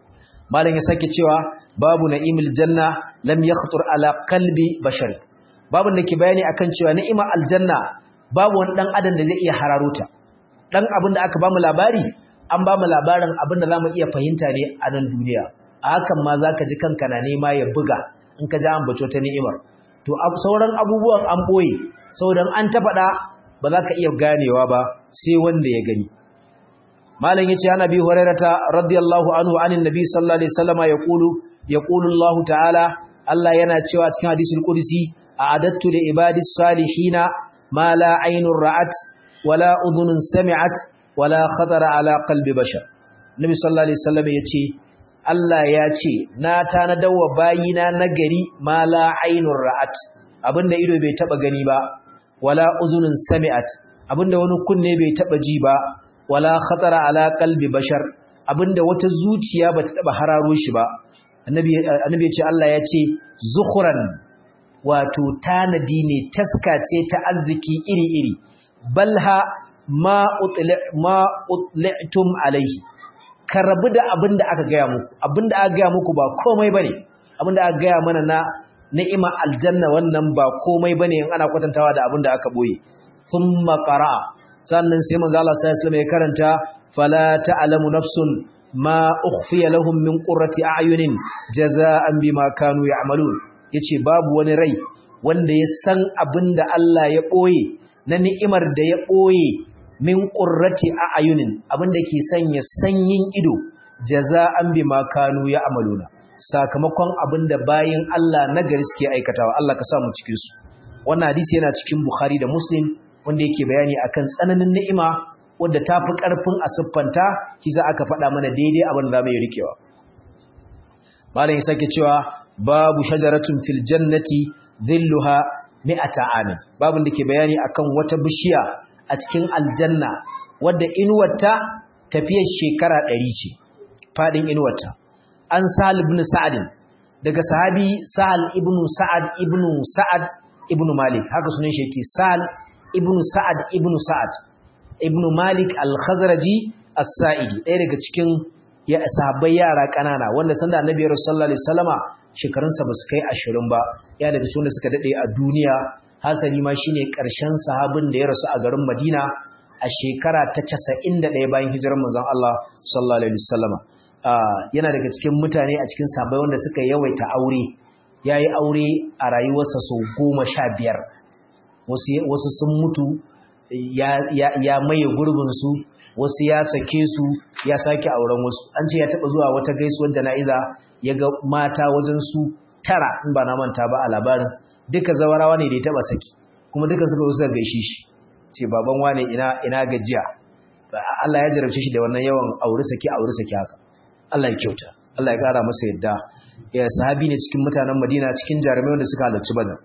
malam ya sake cewa babu na'imul janna lam yakhtur ala qalbi bashar babu da ke bayani akan cewa ni'ima aljanna babu wani dan adam da zai iya hararuta dan abin da aka bamu labari an bamu labarin abin da zamu iya fahimta ne a nan duniya a hakan ma zaka ji kanka na nema ya buga in ka ji an bato ta ni'imar to sauran abubuwan an boye saboda an ta faɗa ba za ka iya ganewa ba sai wanda ya gani malam yace ana bi hurairata radiyallahu anhu anin nabi sallallahu alaihi wasallama yaqulu yaqulu Allah ta'ala Allah yana cewa cikin hadisul qudsi a'adattu li ibadis salihina ma la aynun ra'at wala udhunun sami'at wala khatara ala qalbi bashar nabi sallallahu alaihi wasallama yace Allah ya ce na tanadawa bayina nagari ma la aynun ra'at abinda ido bai taba gani ba wala uzunun sami'at abinda wani kunne bai taba ji ba wala khatara ala qalbi bashar abinda wata zuciya bata taba hararo shi ba annabi annabi ya ce Allah ya ce zukhran wato tanadi ne taska ce ta arziki iri-iri balha ma utli ma utli'tum alaihi ka rabu da abinda aka gaya muku abinda aka gaya muku ba komai bane abinda aka gaya mana na ni'ima aljanna wannan ba komai bane in ana kwatantawa da abinda aka boye thumma qara sannan sai manzo Allah sallallahu alaihi wasallam ya karanta fala ta'lamu nafsun ma ukhfiya lahum min qurrati a'yunin jazaa'an bima kanu ya'malun yace babu wani rai wanda ya san abinda Allah ya boye na ni'imar da ya boye min qurrati a'yunin abinda ke sanya sanyin ido jazaa'an bima kanu ya'maluna sakamakon abinda bayin Allah na gari suke aikatawa Allah ka sa mu cikin su wannan hadisi yana cikin Bukhari da Muslim wanda yake bayani akan tsananin ni'ima wanda ta fi ƙarfin a siffanta kisa aka faɗa mana daidai abin da za mu yi rikewa malam ya sake cewa babu shajaratun fil jannati dhilluha mi'ata amin babun da ke bayani akan wata bishiya a cikin aljanna wadda inuwarta tafiyar shekara ɗari ce faɗin inuwarta an sahal ibn sa'ad daga sahabi sahal ibn sa'ad ibn sa'ad ibn malik haka sunan shi yake sahal ibn sa'ad ibn sa'ad ibn malik al-khazraji as-sa'idi ɗaya daga cikin ya sahabbai yara ƙanana wanda sanda annabi sallallahu alaihi wasallama shekarunsa ba su kai 20 ba ya daga cikin da suka dade a duniya hasali ma shine ƙarshen sahabin da ya rasu a garin Madina a shekara ta 91 bayan hijirar manzon Allah sallallahu alaihi wasallama yana daga cikin mutane a cikin sahabbai wanda suka yawaita aure yayi aure a rayuwarsa sau goma sha biyar wasu sun mutu ya maye gurbinsu wasu ya sake su ya sake auren wasu an ce ya taba zuwa wata gaisuwar jana'iza ya ga mata wajen su tara in ba na manta ba a labarin duka zawarawa ne da ya taba saki kuma duka suka wasu gaishe shi ce baban wane ina ina gajiya Allah ya jarabce shi da wannan yawan aure saki aure saki haka Allah ya kyauta Allah ya kara masa yadda ya sahabi ne cikin mutanen Madina cikin jarumai wanda suka halarci Badar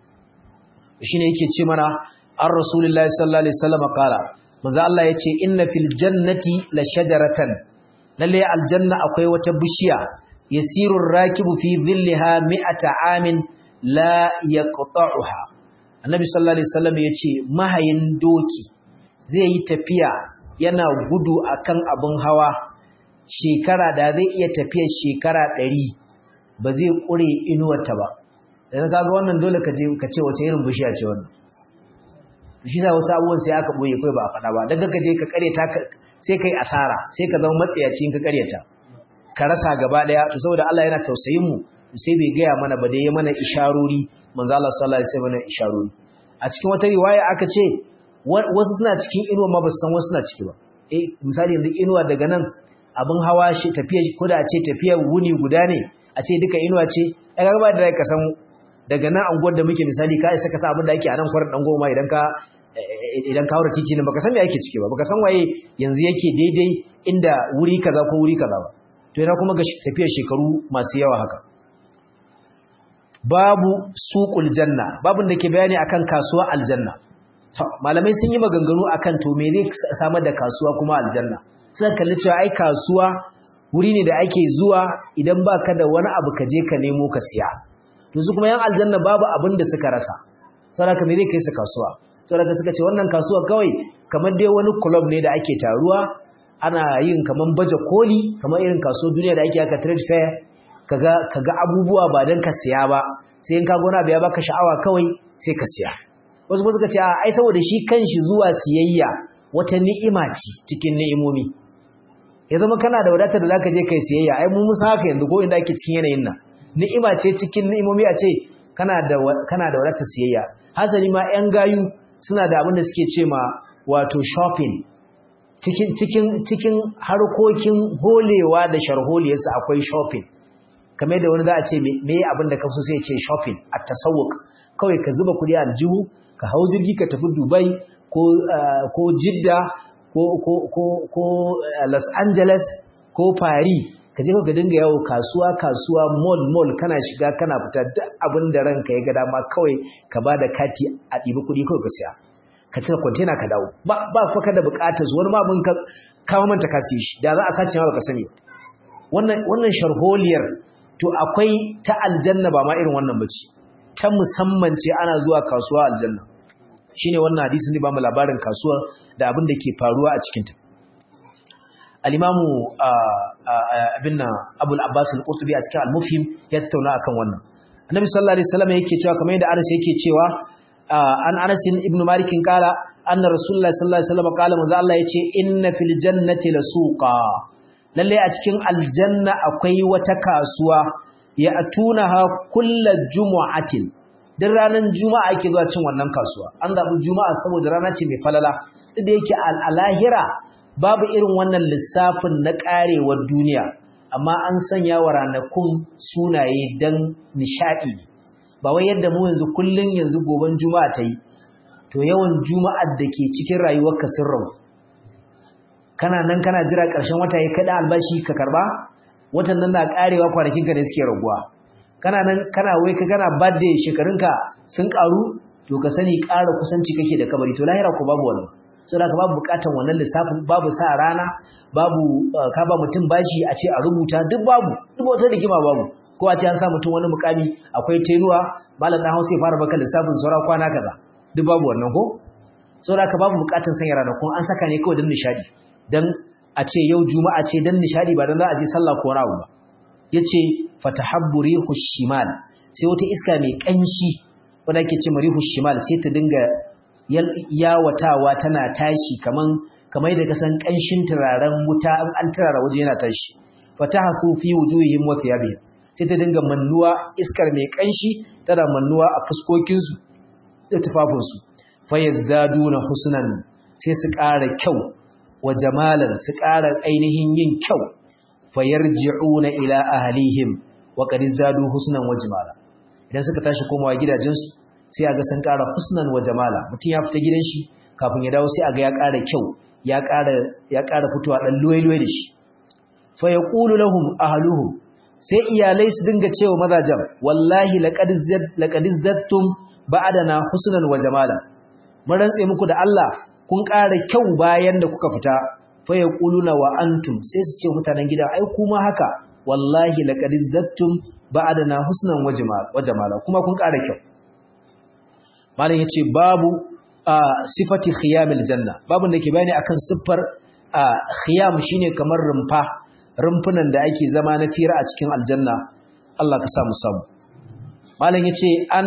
shine yake ce mana an rasulullahi sallallahu alaihi wasallam kala manzo Allah yace inna fil jannati la shajaratan lalle aljanna akwai wata bishiya yasiru rakibu fi dhillaha mi'ata amin la yaqta'uha annabi sallallahu alaihi wasallam yace mahayin doki zai yi tafiya yana gudu akan abun hawa shekara da zai iya tafiya shekara 100 ba zai kure inuwarta ba idan kaga wannan dole ka je ka ce wace irin bishiya ce wannan shi sa wasu abubuwan sai aka boye kai ba a faɗa ba daga ka je ka karyata sai kai asara sai ka zama matsayaci in ka karyata ka rasa gaba daya to saboda Allah yana tausayin mu sai bai gaya mana ba da ya mana isharori manzo Allah sallallahu alaihi wasallam isharori a cikin wata riwaya aka ce wasu suna cikin inuwa ma ba su san wasu suna ciki ba eh misali yanzu inuwa daga nan abin hawa shi tafiya ko da a ce tafiyar wuni guda ne a ce duka inuwa ce ai ga ba da ka san daga nan anguwar da muke misali ka isa ka sa abin da ake a nan kwarar dan goma idan ka idan ka haura titi ne baka san me ake ciki ba baka san waye yanzu yake daidai inda wuri kaza ko wuri kaza ba to yana kuma ga tafiyar shekaru masu yawa haka babu suqul janna babun da ke bayani akan kasuwa aljanna to malamai sun yi maganganu akan to me zai samar da kasuwa kuma aljanna sai kalli cewa ai kasuwa wuri ne da ake zuwa idan baka da wani abu ka je ka nemo ka siya to su kuma yan aljanna babu abin da suka rasa saboda me zai kai su kasuwa saboda suka ce wannan kasuwa kawai kamar dai wani club ne da ake taruwa ana yin kaman baje koli kamar irin kaso duniya da ake haka trade fair kaga kaga abubuwa ba dan ka siya ba sai in ka gona biya baka sha'awa kawai sai ka siya wasu suka ce ai saboda shi kanshi zuwa siyayya wata ni'ima ce cikin ni'imomi ya zama kana da wadatar da zaka je kai siyayya ai mun musa haka yanzu ko inda ake cikin yanayin nan ni'ima ce cikin ni'imomi a ce kana da kana da wadatar siyayya hasali ma yan gayu suna da abin da suke ce ma wato shopping cikin cikin cikin harkokin holewa da sharholiyarsa akwai shopping kamar da wani za a ce me abin da kafso sai ya ce shopping a tasawuk kawai ka zuba kuɗi a aljihu ka hau jirgi ka tafi dubai ko ko jidda ko ko ko ko los angeles ko paris ka je ka dinga yawo kasuwa kasuwa mall mall kana shiga kana fita duk abin da ranka ya ga dama kawai ka ba da kati a ɗibi kuɗi kawai ka siya ka cire kwantena ka dawo ba ba fa ka da buƙatar wani ma abin ka kawo manta ka siye shi da za a sace ma baka sani wannan wannan sharholiyar to akwai ta aljanna ba ma irin wannan bace ta musamman ce ana zuwa kasuwa aljanna shine wannan hadisin ne ba mu labarin kasuwa da abin da ke faruwa a cikin ta al-imamu abin nan abul abbas al-qurtubi a cikin al-mufhim ya tattauna akan wannan annabi sallallahu alaihi wasallam yake cewa kamar yadda anas yake cewa an anas ibn malik kala anna rasulullahi sallallahu alaihi wasallam kala manzo Allah yace inna fil jannati lasuqa lalle a cikin aljanna akwai wata kasuwa ya atunaha kullu jumu'atin duk ranar juma'a ake zuwa cin wannan kasuwa an zabi juma'a saboda rana ce mai falala duk da yake al'ahira babu irin wannan lissafin na karewar duniya amma an sanya wa ranakun sunaye dan nishadi ba wai yadda mu yanzu kullun yanzu goben juma'a ta yi to yawan juma'ar da ke cikin rayuwarka sun rabu kana nan kana jira ƙarshen wata ya kaɗa albashi ka karɓa watan nan na ƙarewa kwanakinka da suke raguwa kana nan kana wai ka kana birthday shekarunka sun ƙaru to ka sani ƙara kusanci kake da kabari to lahira ko babu wannan so da ka babu buƙatar wannan lissafin babu sa rana babu ka ba mutum bashi a ce a rubuta duk babu duk wata rigima babu ko a ce an sa mutum wani mukami akwai tenuwa malam dan Hausa ya fara baka lissafin saura kwana kaza duk babu wannan ko so da ka babu buƙatar sanya ranakun an saka ne kawai don nishadi dan a ce yau juma'a ce dan nishadi ba dan za a je sallah ko rawu ba yace fatahabbu rihu shimal sai wata iska mai kanshi wanda ake ce rihu shimal sai ta dinga yawatawa tana tashi kaman kamar da kasan kanshin turaren wuta an turara waje yana tashi fatahasu fi wujuhihim wa thiyabihim sai ta dinga mannuwa iskar mai kanshi tana mannuwa a fuskokin su da tufafinsu fayazdaduna husnan sai su ƙara kyau wa jamalan su ƙara ainihin yin kyau fayarji'una ila ahlihim wa qad izdadu husnan wa jamala idan suka tashi komawa gidajensu sai aga sun ƙara husnan wa jamala mutum ya fita gidan shi kafin ya dawo sai aga ya ƙara kyau ya ƙara ya ƙara fitowa dan luwai-luwai da shi fa yaqulu lahum ahluhum sai iyalai su dinga cewa mazajen wallahi laqad zad laqad zadtum ba'dana husnan wa jamala mun rantse muku da Allah kun ƙara kyau bayan da kuka fita fa yaquluna wa antum sai su ce mutanen gidan ai kuma haka wallahi laqad zattum ba'dana husnan wa jamala kuma kun ƙara kyau malam yace babu sifati khiyamil janna babun da ke bayani akan siffar khiyam shine kamar rumfa rumfunan da ake zama na fira a cikin aljanna Allah ka sa mu samu malam yace an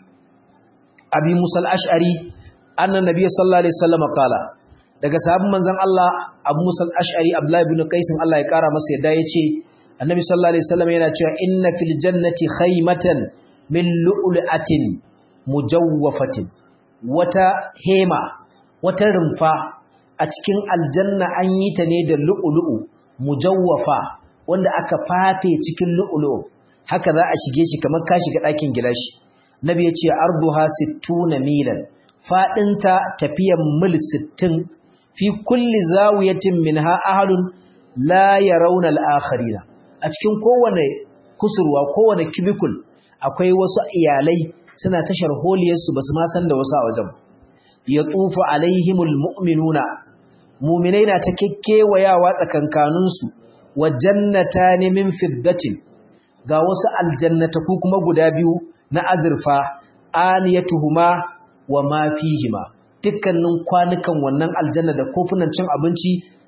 abi musal ash'ari annan nabiy sallallahu alaihi wasallam qala daga sahabban manzon Allah Abu Musa al-Ash'ari Abdullah ibn Qais Allah ya kara masa yadda yace Annabi sallallahu alaihi wasallam yana cewa inna fil jannati khaymatan min lu'lu'atin mujawwafatin wata hema wata rumfa a cikin aljanna an yi ta ne da lu'lu'u mujawwafa wanda aka fafe cikin lu'lu'u haka za a shige shi kamar ka shiga ɗakin gilashi Nabi yace arduha 60 milan faɗinta tafiyan mil sittin fi kulli zawiyatin minha ahalun la yarawna al-akharina a cikin kowane kusurwa kowane kibikul akwai wasu iyalai suna tashar holiyarsu basu ma san da wasu a wajen yatufu alaihimul mu'minuna mu'minai na ta kekkewayawa tsakankaninsu wa jannatani min fiddatin ga wasu aljannata ku kuma guda biyu na azurfa aniyatuhuma wa ma fihima dukkanin kwanukan wannan aljanna da kofunan cin abinci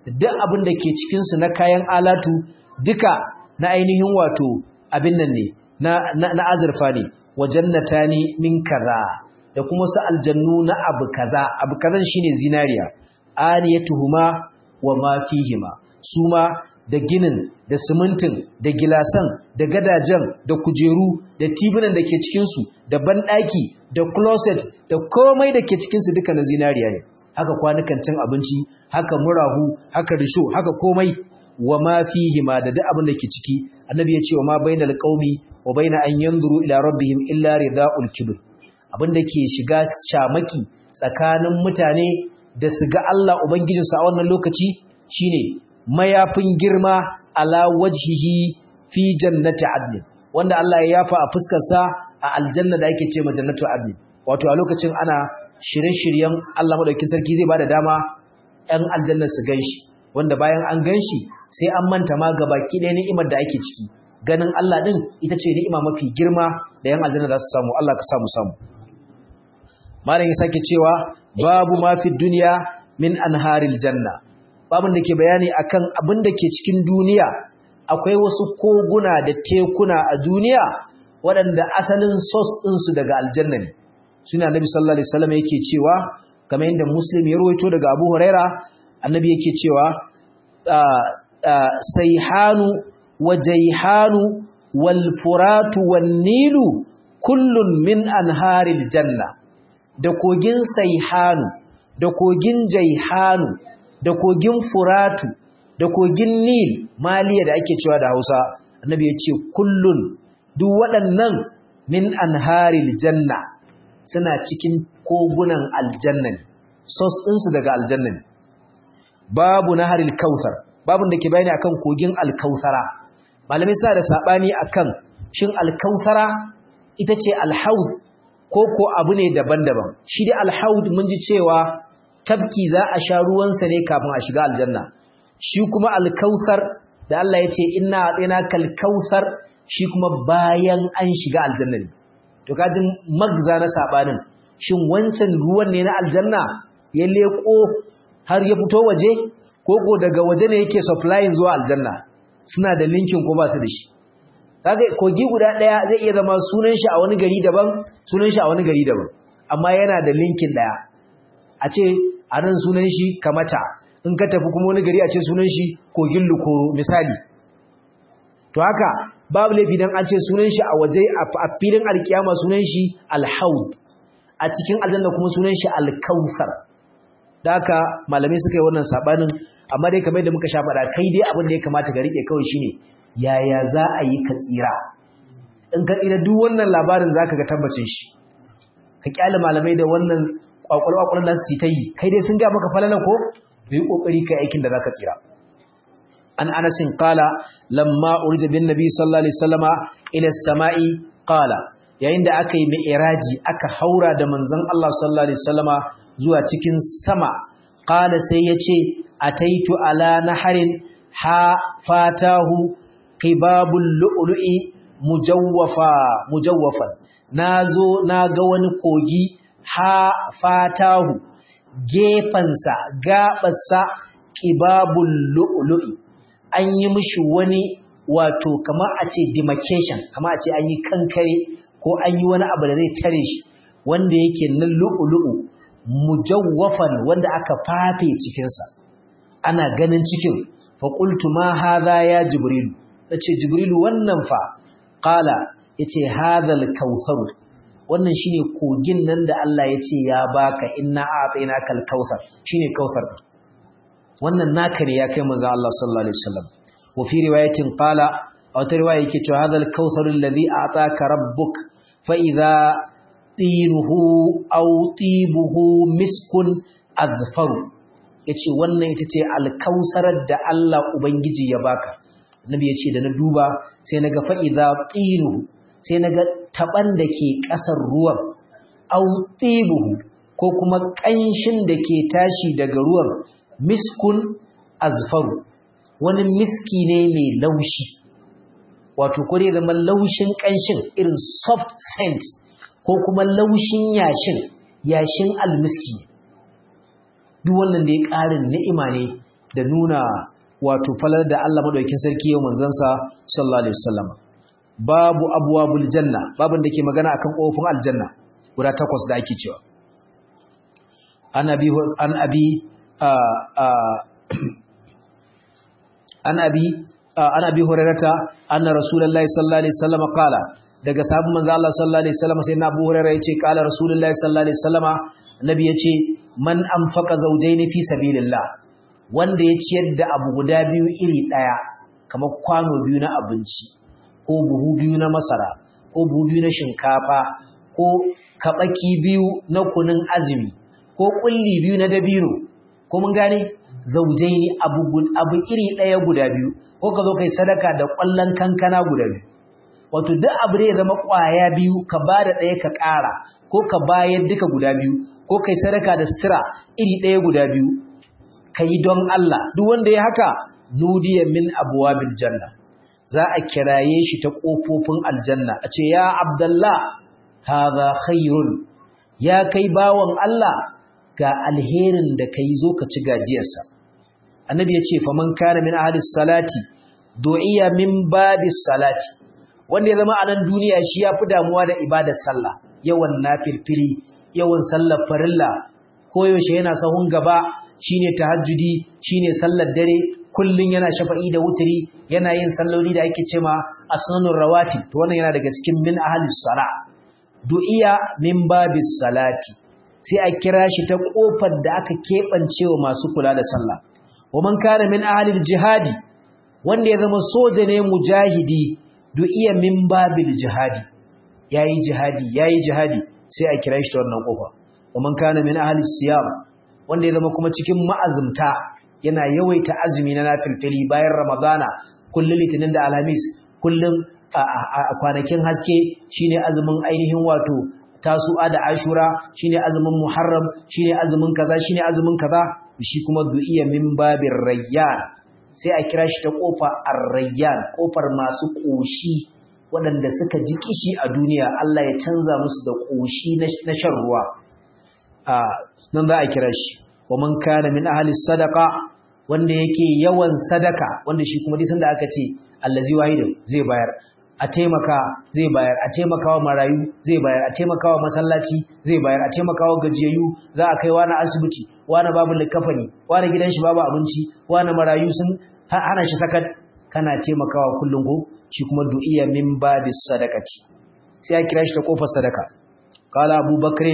duk abin da ke cikin su na kayan alatu duka na ainihin wato abin nan ne na na, azurfa ne wa jannatani min kaza da kuma su aljannu na abu kaza abu kazan shine zinariya aniyatuhuma wa ma fihima suma da ginin da simintin da gilasan da gadajen da kujeru da tibunan da ke cikinsu da banɗaki da closet da komai da ke cikinsu duka na zinariya ne haka kwanukan cin abinci haka murahu haka risho haka komai wa ma fihima da duk abin da ke ciki annabi ya ce wa ma bainal qaumi wa baina an yanzuru ila rabbihim illa ridaul kibr abin da ke shiga shamaki tsakanin mutane da su ga Allah ubangijinsu a wannan lokaci shine mayafin girma ala wajhihi fi jannati adn wanda Allah ya yafa a fuskar sa a aljanna da ake ce ma jannatu adn wato a lokacin ana shirye-shiryen Allah madaukakin sarki zai bada dama ɗan aljanna su ganshi wanda bayan an ganshi sai an manta ma gabaki ɗaya ni'imar da ake ciki ganin Allah din ita ce ni'ima mafi girma da yan aljanna za su samu Allah ka samu samu malam ya sake cewa babu ma fi duniya min anharil janna babin da ke bayani akan abin da ke cikin duniya akwai wasu koguna da tekuna a duniya waɗanda asalin sos ɗinsu daga aljanna ne suna annabi sallallahu alaihi wasallam yake cewa kamar yadda muslim ya rawaito daga abu huraira annabi yake cewa sayhanu wa jaihanu wal furatu wan nilu kullun min anharil janna da kogin saihanu da kogin jaihanu da kogin furatu da kogin nil maliya da ake cewa da hausa annabi ya ce kullun duk waɗannan min anharil janna suna cikin kogunan aljanna ne sos ɗinsu daga aljanna ne babu naharil kautsar babun da ke bayani akan kogin alkautsara malamai suna da saɓani akan shin alkautsara ita ce alhaud ko ko abu ne daban-daban shi dai alhaud mun ji cewa tabki za a sha ruwansa ne kafin a shiga aljanna shi kuma alkausar da Allah ya ce inna atina kalkausar shi kuma bayan an shiga aljanna ne to kajin magza na sabanin shin wancan ruwan ne na aljanna ya leko har ya fito waje ko ko daga waje ne yake supplying zuwa aljanna suna da linkin ko ba su da shi kaga kogi guda daya zai iya zama sunan shi a wani gari daban sunan shi a wani gari daban amma yana da linkin daya a ce a nan sunan shi kamata in ka tafi kuma wani gari a ce sunan shi kogin lukoro misali to haka babu laifi dan an ce sunan shi a waje a filin alkiyama sunan shi alhaud a cikin aljanna kuma sunan shi alkausar da haka malamai suka yi wannan sabanin amma dai kamar da muka sha faɗa kai dai abin da ya kamata ka rike kawai shine yaya za a yi ka tsira in ka tsira duk wannan labarin zaka ga tabbacin shi ka kyale malamai da wannan kwakwalwa da su ta yi kai dai sun ga maka falala ko yi kokari kai aikin da zaka tsira an anasin qala lamma urja bin nabi sallallahu alaihi wasallama ila samai qala yayin da aka yi mi'raji aka haura da manzon Allah sallallahu alaihi wasallama zuwa cikin sama qala sai yace ataitu ala naharin ha fatahu qibabul lu'lu'i mujawwafa mujawwafan nazo naga wani kogi ha fatahu gefansa gabarsa qibabul lu'lu'i an yi mishi wani wato kamar a ce demarcation kamar a ce an yi kankare ko an yi wani abu da zai tare shi wanda yake na lu'lu'u mujawwafan wanda aka fafe cikinsa ana ganin cikin fa qultu ma hadha ya jibril nace jibrilu wannan fa qala yace hadha al-kautsar wannan shine kogin nan da Allah yace ya baka inna a'tainaka al-kautsar shine kautsar wannan naka ne ya kai manzo Allah sallallahu alaihi wasallam wa fi riwayatin qala aw ta riwaya yake cewa hadha al-kautsar alladhi a'taka rabbuk fa idha tinuhu aw tibuhu miskun azfaru yace wannan ita ce al-kausarar da Allah ubangiji ya baka annabi yace da na duba sai naga fa idha tinuhu sai naga taban da ke kasar ruwan aw tibuhu ko kuma kanshin da ke tashi daga ruwan miskun azfaru wani miski ne mai laushi wato ko dai zama laushin kanshin irin soft scent ko kuma laushin yashin yashin almiski duk wannan da ya ƙarin ni'ima ne da nuna wato falar da Allah madaukakin sarki yau manzansa sallallahu alaihi wasallam babu abwabul janna babin da ke magana akan kofin aljanna guda takwas da ake cewa an abi an abi an abi an abi hurairata anna rasulullahi sallallahu alaihi wasallam qala daga sahabban manzo Allah sallallahu alaihi wasallam sai na Abu Hurairah yace qala rasulullahi sallallahu alaihi wasallama nabi yace man anfaqa zawjayn fi sabilillah wanda ya ciyar da abu guda biyu iri daya kamar kwano biyu na abinci ko buhu biyu na masara ko buhu biyu na shinkafa ko kabaki biyu na kunun azumi ko kulli biyu na dabino ko mun gane zawjaini abu abu iri daya guda biyu ko ka zo kai sadaka da kwallon kankana guda biyu wato duk abu da ya zama ƙwaya biyu ka ba da ɗaya ka ƙara ko ka bayar duka guda biyu ko kai sadaka da sutura iri ɗaya guda biyu ka yi don Allah duk wanda ya haka nudiya min abwabil janna za a kiraye shi ta ƙofofin aljanna a ce ya abdallah hadha khairun ya kai bawan Allah ga alherin da kai zo ka ci gajiyarsa annabi ya ce faman kana min ahli salati du'iya min babis salati wanda ya zama a nan duniya shi ya fi damuwa da ibadar sallah yawan nafilfili yawan sallar farilla koyaushe yana sahun gaba shine tahajjudi shine sallar dare kullun yana shafa'i da wuturi yana yin salloli da ake cewa asnanur rawatib to wannan yana daga cikin min ahlis sala du'iya min babis salati sai a kira shi ta kofar da aka keɓance wa masu kula da sallah wa man kana min ahlil jihadi wanda ya zama soja ne mujahidi du'iya min babil jihadi yayi jihadi yayi jihadi sai a kira shi ta wannan kofa man kana min ahli siyam wanda ya zama kuma cikin ma'azumta yana yawaita azumi na nafilfili bayan ramadana kullun litinin da alhamis kullun a kwanakin haske shine azumin ainihin wato tasu'a da ashura shine azumin muharram shine azumin kaza shine azumin kaza shi kuma du'iya min babir rayyan sai a kira shi ta kofa ar-rayyan kofar masu koshi waɗanda suka ji kishi a duniya Allah ya canza musu da koshi na shan ruwa a nan za a kira shi wa man kana min ahli sadaqa wanda yake yawan sadaka wanda shi kuma duk sanda aka ce allazi wahidin zai bayar a taimaka zai bayar a taimakawa marayu zai bayar a taimakawa masallaci zai bayar a taimakawa gajiyayyu za a kai wani asibiti wani babu likafani wani gidan shi babu abinci wani marayu sun hana shi sakat kana taimakawa kullum ko shi kuma du'iya min babis sadaqati sai ya kira shi ta kofar sadaka qala abubakar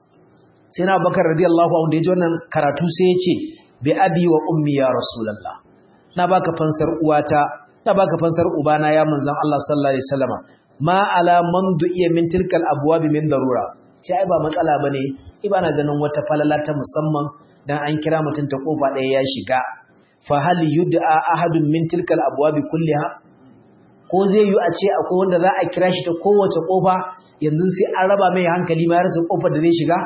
sai na bakar radiyallahu anhu da ya ji wannan karatu sai ya ce bi abi wa ummi ya rasulullah na baka fansar uwata na baka fansar ubana ya manzon Allah sallallahu alaihi wasallama ma ala man du'iya min tilkal abwab min darura ce ai ba matsala bane ibana ganin wata falala ta musamman dan an kira mutun ta kofa ɗaya ya shiga fa hal yud'a ahadun min tilkal abwab kulliha ko zai yi a ce akwai wanda za a kira shi ta kowace kofa yanzu sai an raba mai hankali ma ya rasa kofar da zai shiga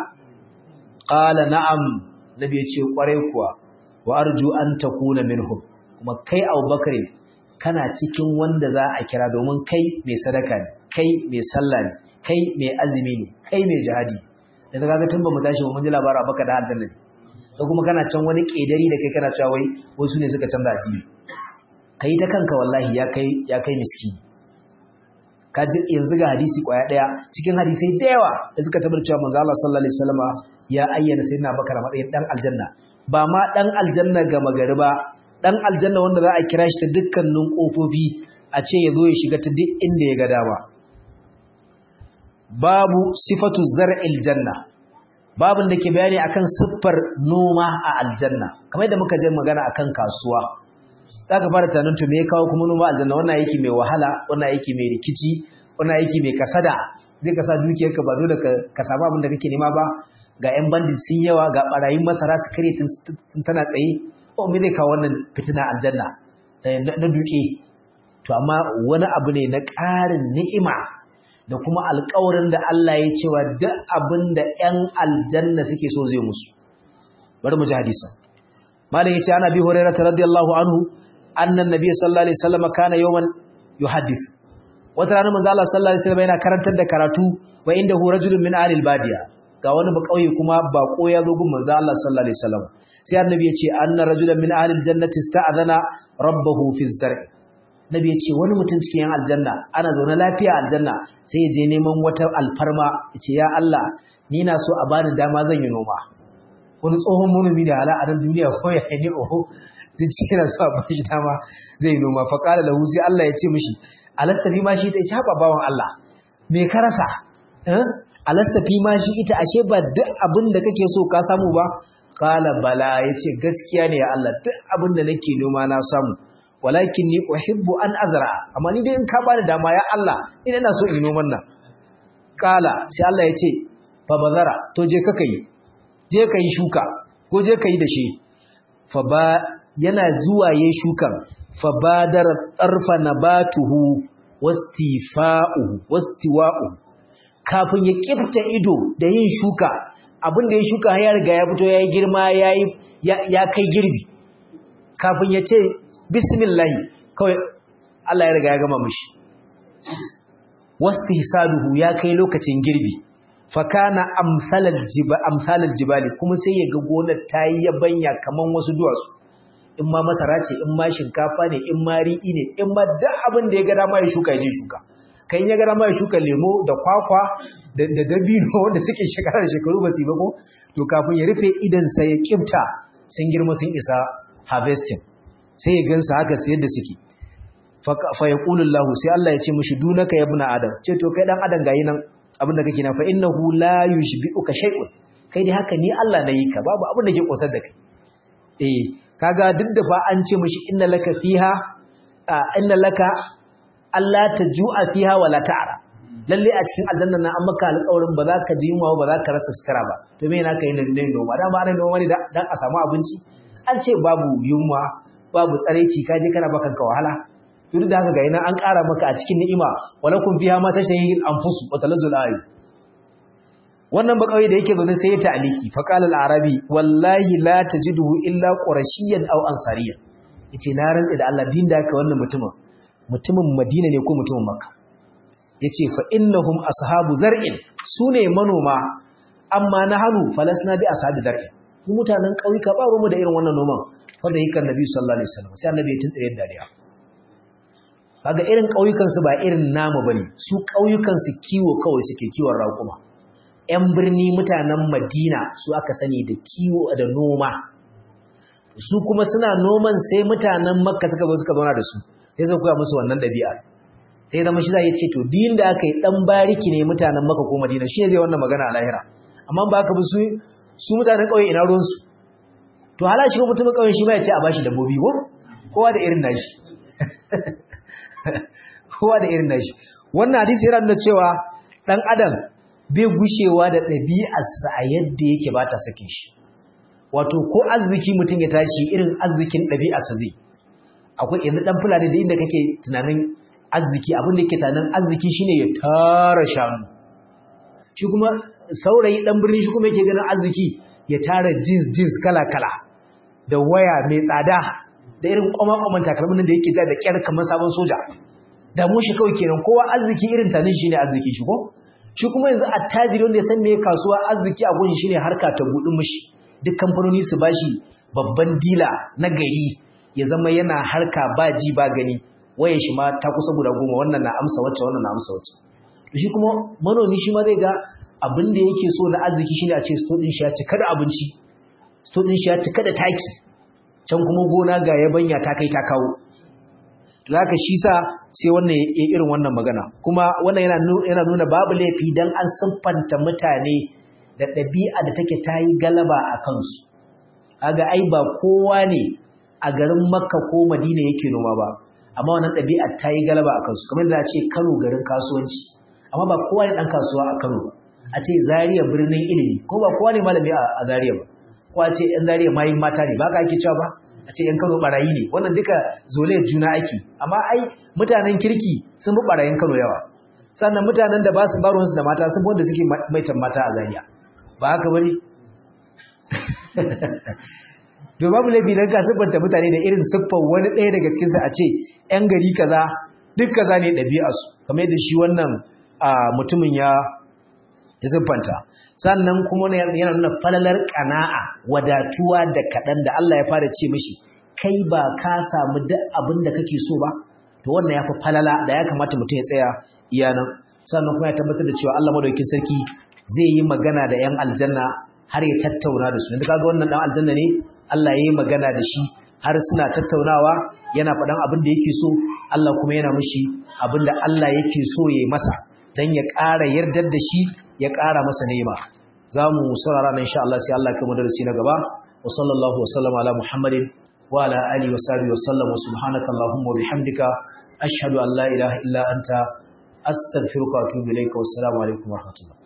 qala na'am nabi ya ce kwarai kuwa wa arju an takuna minhum kuma kai Abubakar kana cikin wanda za a kira domin kai mai sadaka ne kai mai sallah ne kai mai azumi ne kai mai jihadi da kaga tun ba mu tashi ba mun ji labarin baka da aljanna ne ko kuma kana can wani kedari da kai kana cewa wai wasu ne suka canza addini kai ta kanka wallahi ya kai ya kai miskini kaji yanzu ga hadisi kwaya daya cikin hadisai da yawa da suka tabbatar cewa manzo Allah sallallahu alaihi wasallama ya ayyana sayyidina Bakar matsayin dan aljanna ba ma dan aljanna ga magari ba dan aljanna wanda za a kira shi ta dukkanin kofofi a ce ya zo ya shiga ta duk inda ya ga dama babu sifatu zar'il janna babin da ke bayani akan siffar noma a aljanna kamar da muka je magana akan kasuwa zaka fara tunanin to me ya kawo kuma noma aljanna wannan yake mai wahala wannan yake mai rikici wannan yake mai kasada zai ka sa dukiyarka ba dole ka samu abin da kake nema ba ga 'yan bandit sun yawa ga barayin masara su kare tun tana tsaye o me zai kawo wannan fitina aljanna na duke to amma wani abu ne na ƙarin ni'ima da kuma alƙawarin da Allah ya cewa duk abin da 'yan aljanna suke so zai musu bari mu ji hadisin malam yace ana bi hurairah radiyallahu anhu anna nabiy sallallahu alaihi wasallam kana yawman yuhaddith wata rana manzo Allah sallallahu alaihi wasallam yana karantar da karatu wa indahu rajulun min ahli al-badiya ga wani ba kauye kuma bako ya zo gun manzo Allah sallallahu alaihi wasallam sai annabi ya ce anna rajulan min ahli aljannati ista'adana rabbahu fi zar'i nabi ya ce wani mutum cikin yan aljanna ana zaune lafiya aljanna sai ya je neman wata alfarma ya ce ya Allah ni na so a bani dama zan yi noma wani tsohon manomi da hala a nan duniya ko ya ne oho zai ci yana so a bashi dama zai yi noma fa qala lahu sai Allah ya ce mishi alasta fi ma shi ta ce bawan Allah me ka rasa eh alasta fi ma shi ita ashe ba duk abin da kake so ka samu ba qala bala yace gaskiya ne ya Allah duk abin da nake noma na samu walakin ni uhibbu an azra amma ni dai in ka bani dama ya Allah ina ina so in noman nan kala sai Allah ya ce fa bazara to je ka kai je ka yi shuka ko je ka yi da shi fa ba yana zuwa yayin shukan fa badara tarfa nabatuhu wastifa'uhu wastiwa'u kafin ya kifta ido da yin shuka abin da ya shuka ya riga ya fito yayi girma yayi ya kai girbi kafin ya ce bismillahi kawai Allah ya riga ya gama mishi wastihsaduhu ya kai lokacin girbi fakana amsalal jibal amsalal jibali kuma sai ya ga gonar tayi yabanya kaman wasu duwatsu in ma masara ce in ma shinkafa ne in ma riɗi ne in ma duk abin da ya ga dama ya shuka ya je shuka kan ya ga dama ya shuka lemo da kwakwa da dabino wanda suke shekara da shekaru ba su yi ba ko to kafin ya rufe idan sai ya kifta sun girma sun isa harvesting sai ya gansa haka su yadda suke fa yaqulu Allah sai Allah ya ce mishi dunaka ya ibna adam ce to kai dan adam gayi nan abinda kake na fa innahu la yushbi'uka shay'un kai dai haka ni Allah na yi ka babu abin da ke kosar da kai eh kaga duk da fa an ce mishi inna laka fiha inna laka alla tajua fiha wala ta'ra lalle a cikin aljanna na an maka alƙawarin ba za ka ji yunwa ba za ka rasa sutura ba to me yana kai ne noma dan ba ana noma ne dan a samu abinci an ce babu yunwa babu tsaraici ka je kana baka wahala duk da haka ga ina an ƙara maka a cikin ni'ima walakum fiha ma tashahil anfusu wa talazzul ayu wannan ba kawai da yake zaune sai ya ta'aliki fa qala al-arabi wallahi la tajiduhu illa qurashiyan aw ansariyan yace na rantsa da Allah din da haka wannan mutumin mutumin Madina ne ko mutumin Makka yace fa innahum ashabu zar'in sune manoma amma nahanu falasna bi ashabi zar'in mu mutanen kauyuka ba mu da irin wannan noman wanda yake annabi sallallahu alaihi wasallam sai annabi ya tuntsire dariya kaga irin kauyukan su ba irin namu bane su kauyukan su kiwo kawai suke kiwon raƙuma ƴan birni mutanen Madina su aka sani da kiwo da noma su kuma suna noman sai mutanen Makka suka zo suka zauna da su sai su koya musu wannan dabi'a sai zama shi zai ce to din da aka yi dan bariki ne mutanen Makka ko Madina shi ne zai wannan magana a lahira amma ba ka bi su su mutanen kauye ina ruwan su to hala shi mutumin kauye shi ma ya ce a bashi dabbobi ko kowa da irin nashi kowa da irin nashi wannan hadisi yana nuna cewa dan adam bai gushewa da ɗabi'arsa a yadda yake ba ta sake shi wato ko arziki mutum ya tashi irin arzikin ɗabi'arsa zai akwai yanzu ɗan fulani da inda kake tunanin arziki abin da yake tunanin arziki shine ya tara shanu shi kuma saurayi ɗan birni shi kuma yake ganin arziki ya tara jeans jeans kala kala da waya mai tsada da irin kwama-kwaman takalmin da yake ja da kyar kamar sabon soja da mu shi kawai kenan kowa arziki irin tanin shi ne arziki shi ko shi kuma yanzu attajiri wanda ya san me kasuwa arziki a gunshi shine harka ta budin mishi duk kamfanoni su bashi babban dila na gari ya zama yana harka ba ji ba gani waye shi ma ta kusa guda goma wannan na amsa wacce wannan na amsa wacce shi kuma manomi shi ma zai ga abin da yake so na arziki shine a ce sto din shi ya cika da abinci sto din shi ya cika da taki can kuma gona ga yabanya ta kai ta kawo zaka shi sa sai wannan irin wannan magana kuma wannan yana yana nuna babu laifi dan an siffanta mutane da ɗabi'a da take tayi galaba a kansu kaga ai ba kowa ne a garin Makka ko Madina yake noma ba amma wannan ɗabi'a tayi galaba a kansu kamar da ce Kano garin kasuwanci amma ba kowa ne dan kasuwa a Kano a ce Zaria birnin ilimi ko ba kowa ne malami a Zaria ba ko a ce ɗan Zaria mayin mata ne ba ka ake cewa ba a ce ‘yan Kano ɓarayi ne, wannan duka zolayar juna ake, amma ai mutanen kirki sun fi ɓarayin Kano yawa, sannan mutanen da ba su baronsu da mata sun fi wanda suke maitan mata a zariya, ba haka bane? To babu laifi don ka siffanta mutane da irin siffar wani ɗaya daga cikinsu a ce ‘yan gari kaza duk kaza ne ɗabi'arsu, kamar yadda shi wannan mutumin ya ya siffanta sannan kuma yana nuna falalar ƙana'a wadatuwa da kaɗan da Allah ya fara ce mishi kai ba ka samu duk abin da kake so ba to wannan ya fi falala da ya kamata mutum ya tsaya iya nan sannan kuma ya tabbatar da cewa Allah madaukakin sarki zai yi magana da 'yan aljanna har ya tattauna da su yanzu kaga wannan dan aljanna ne Allah ya yi magana da shi har suna tattaunawa yana faɗan abin da yake so Allah kuma yana mishi abin da Allah yake so ya yi masa dan ya ƙara yardar da shi ya ƙara masa ni'ima za mu saurara nan insha Allah sai Allah ya kai mu darasi na gaba wa sallallahu wa sallama ala muhammadin wa ala alihi wa sahbihi wa sallam wa subhanaka allahumma wa bihamdika ashhadu an la ilaha illa anta astaghfiruka wa atubu ilayka wa assalamu alaikum wa rahmatullah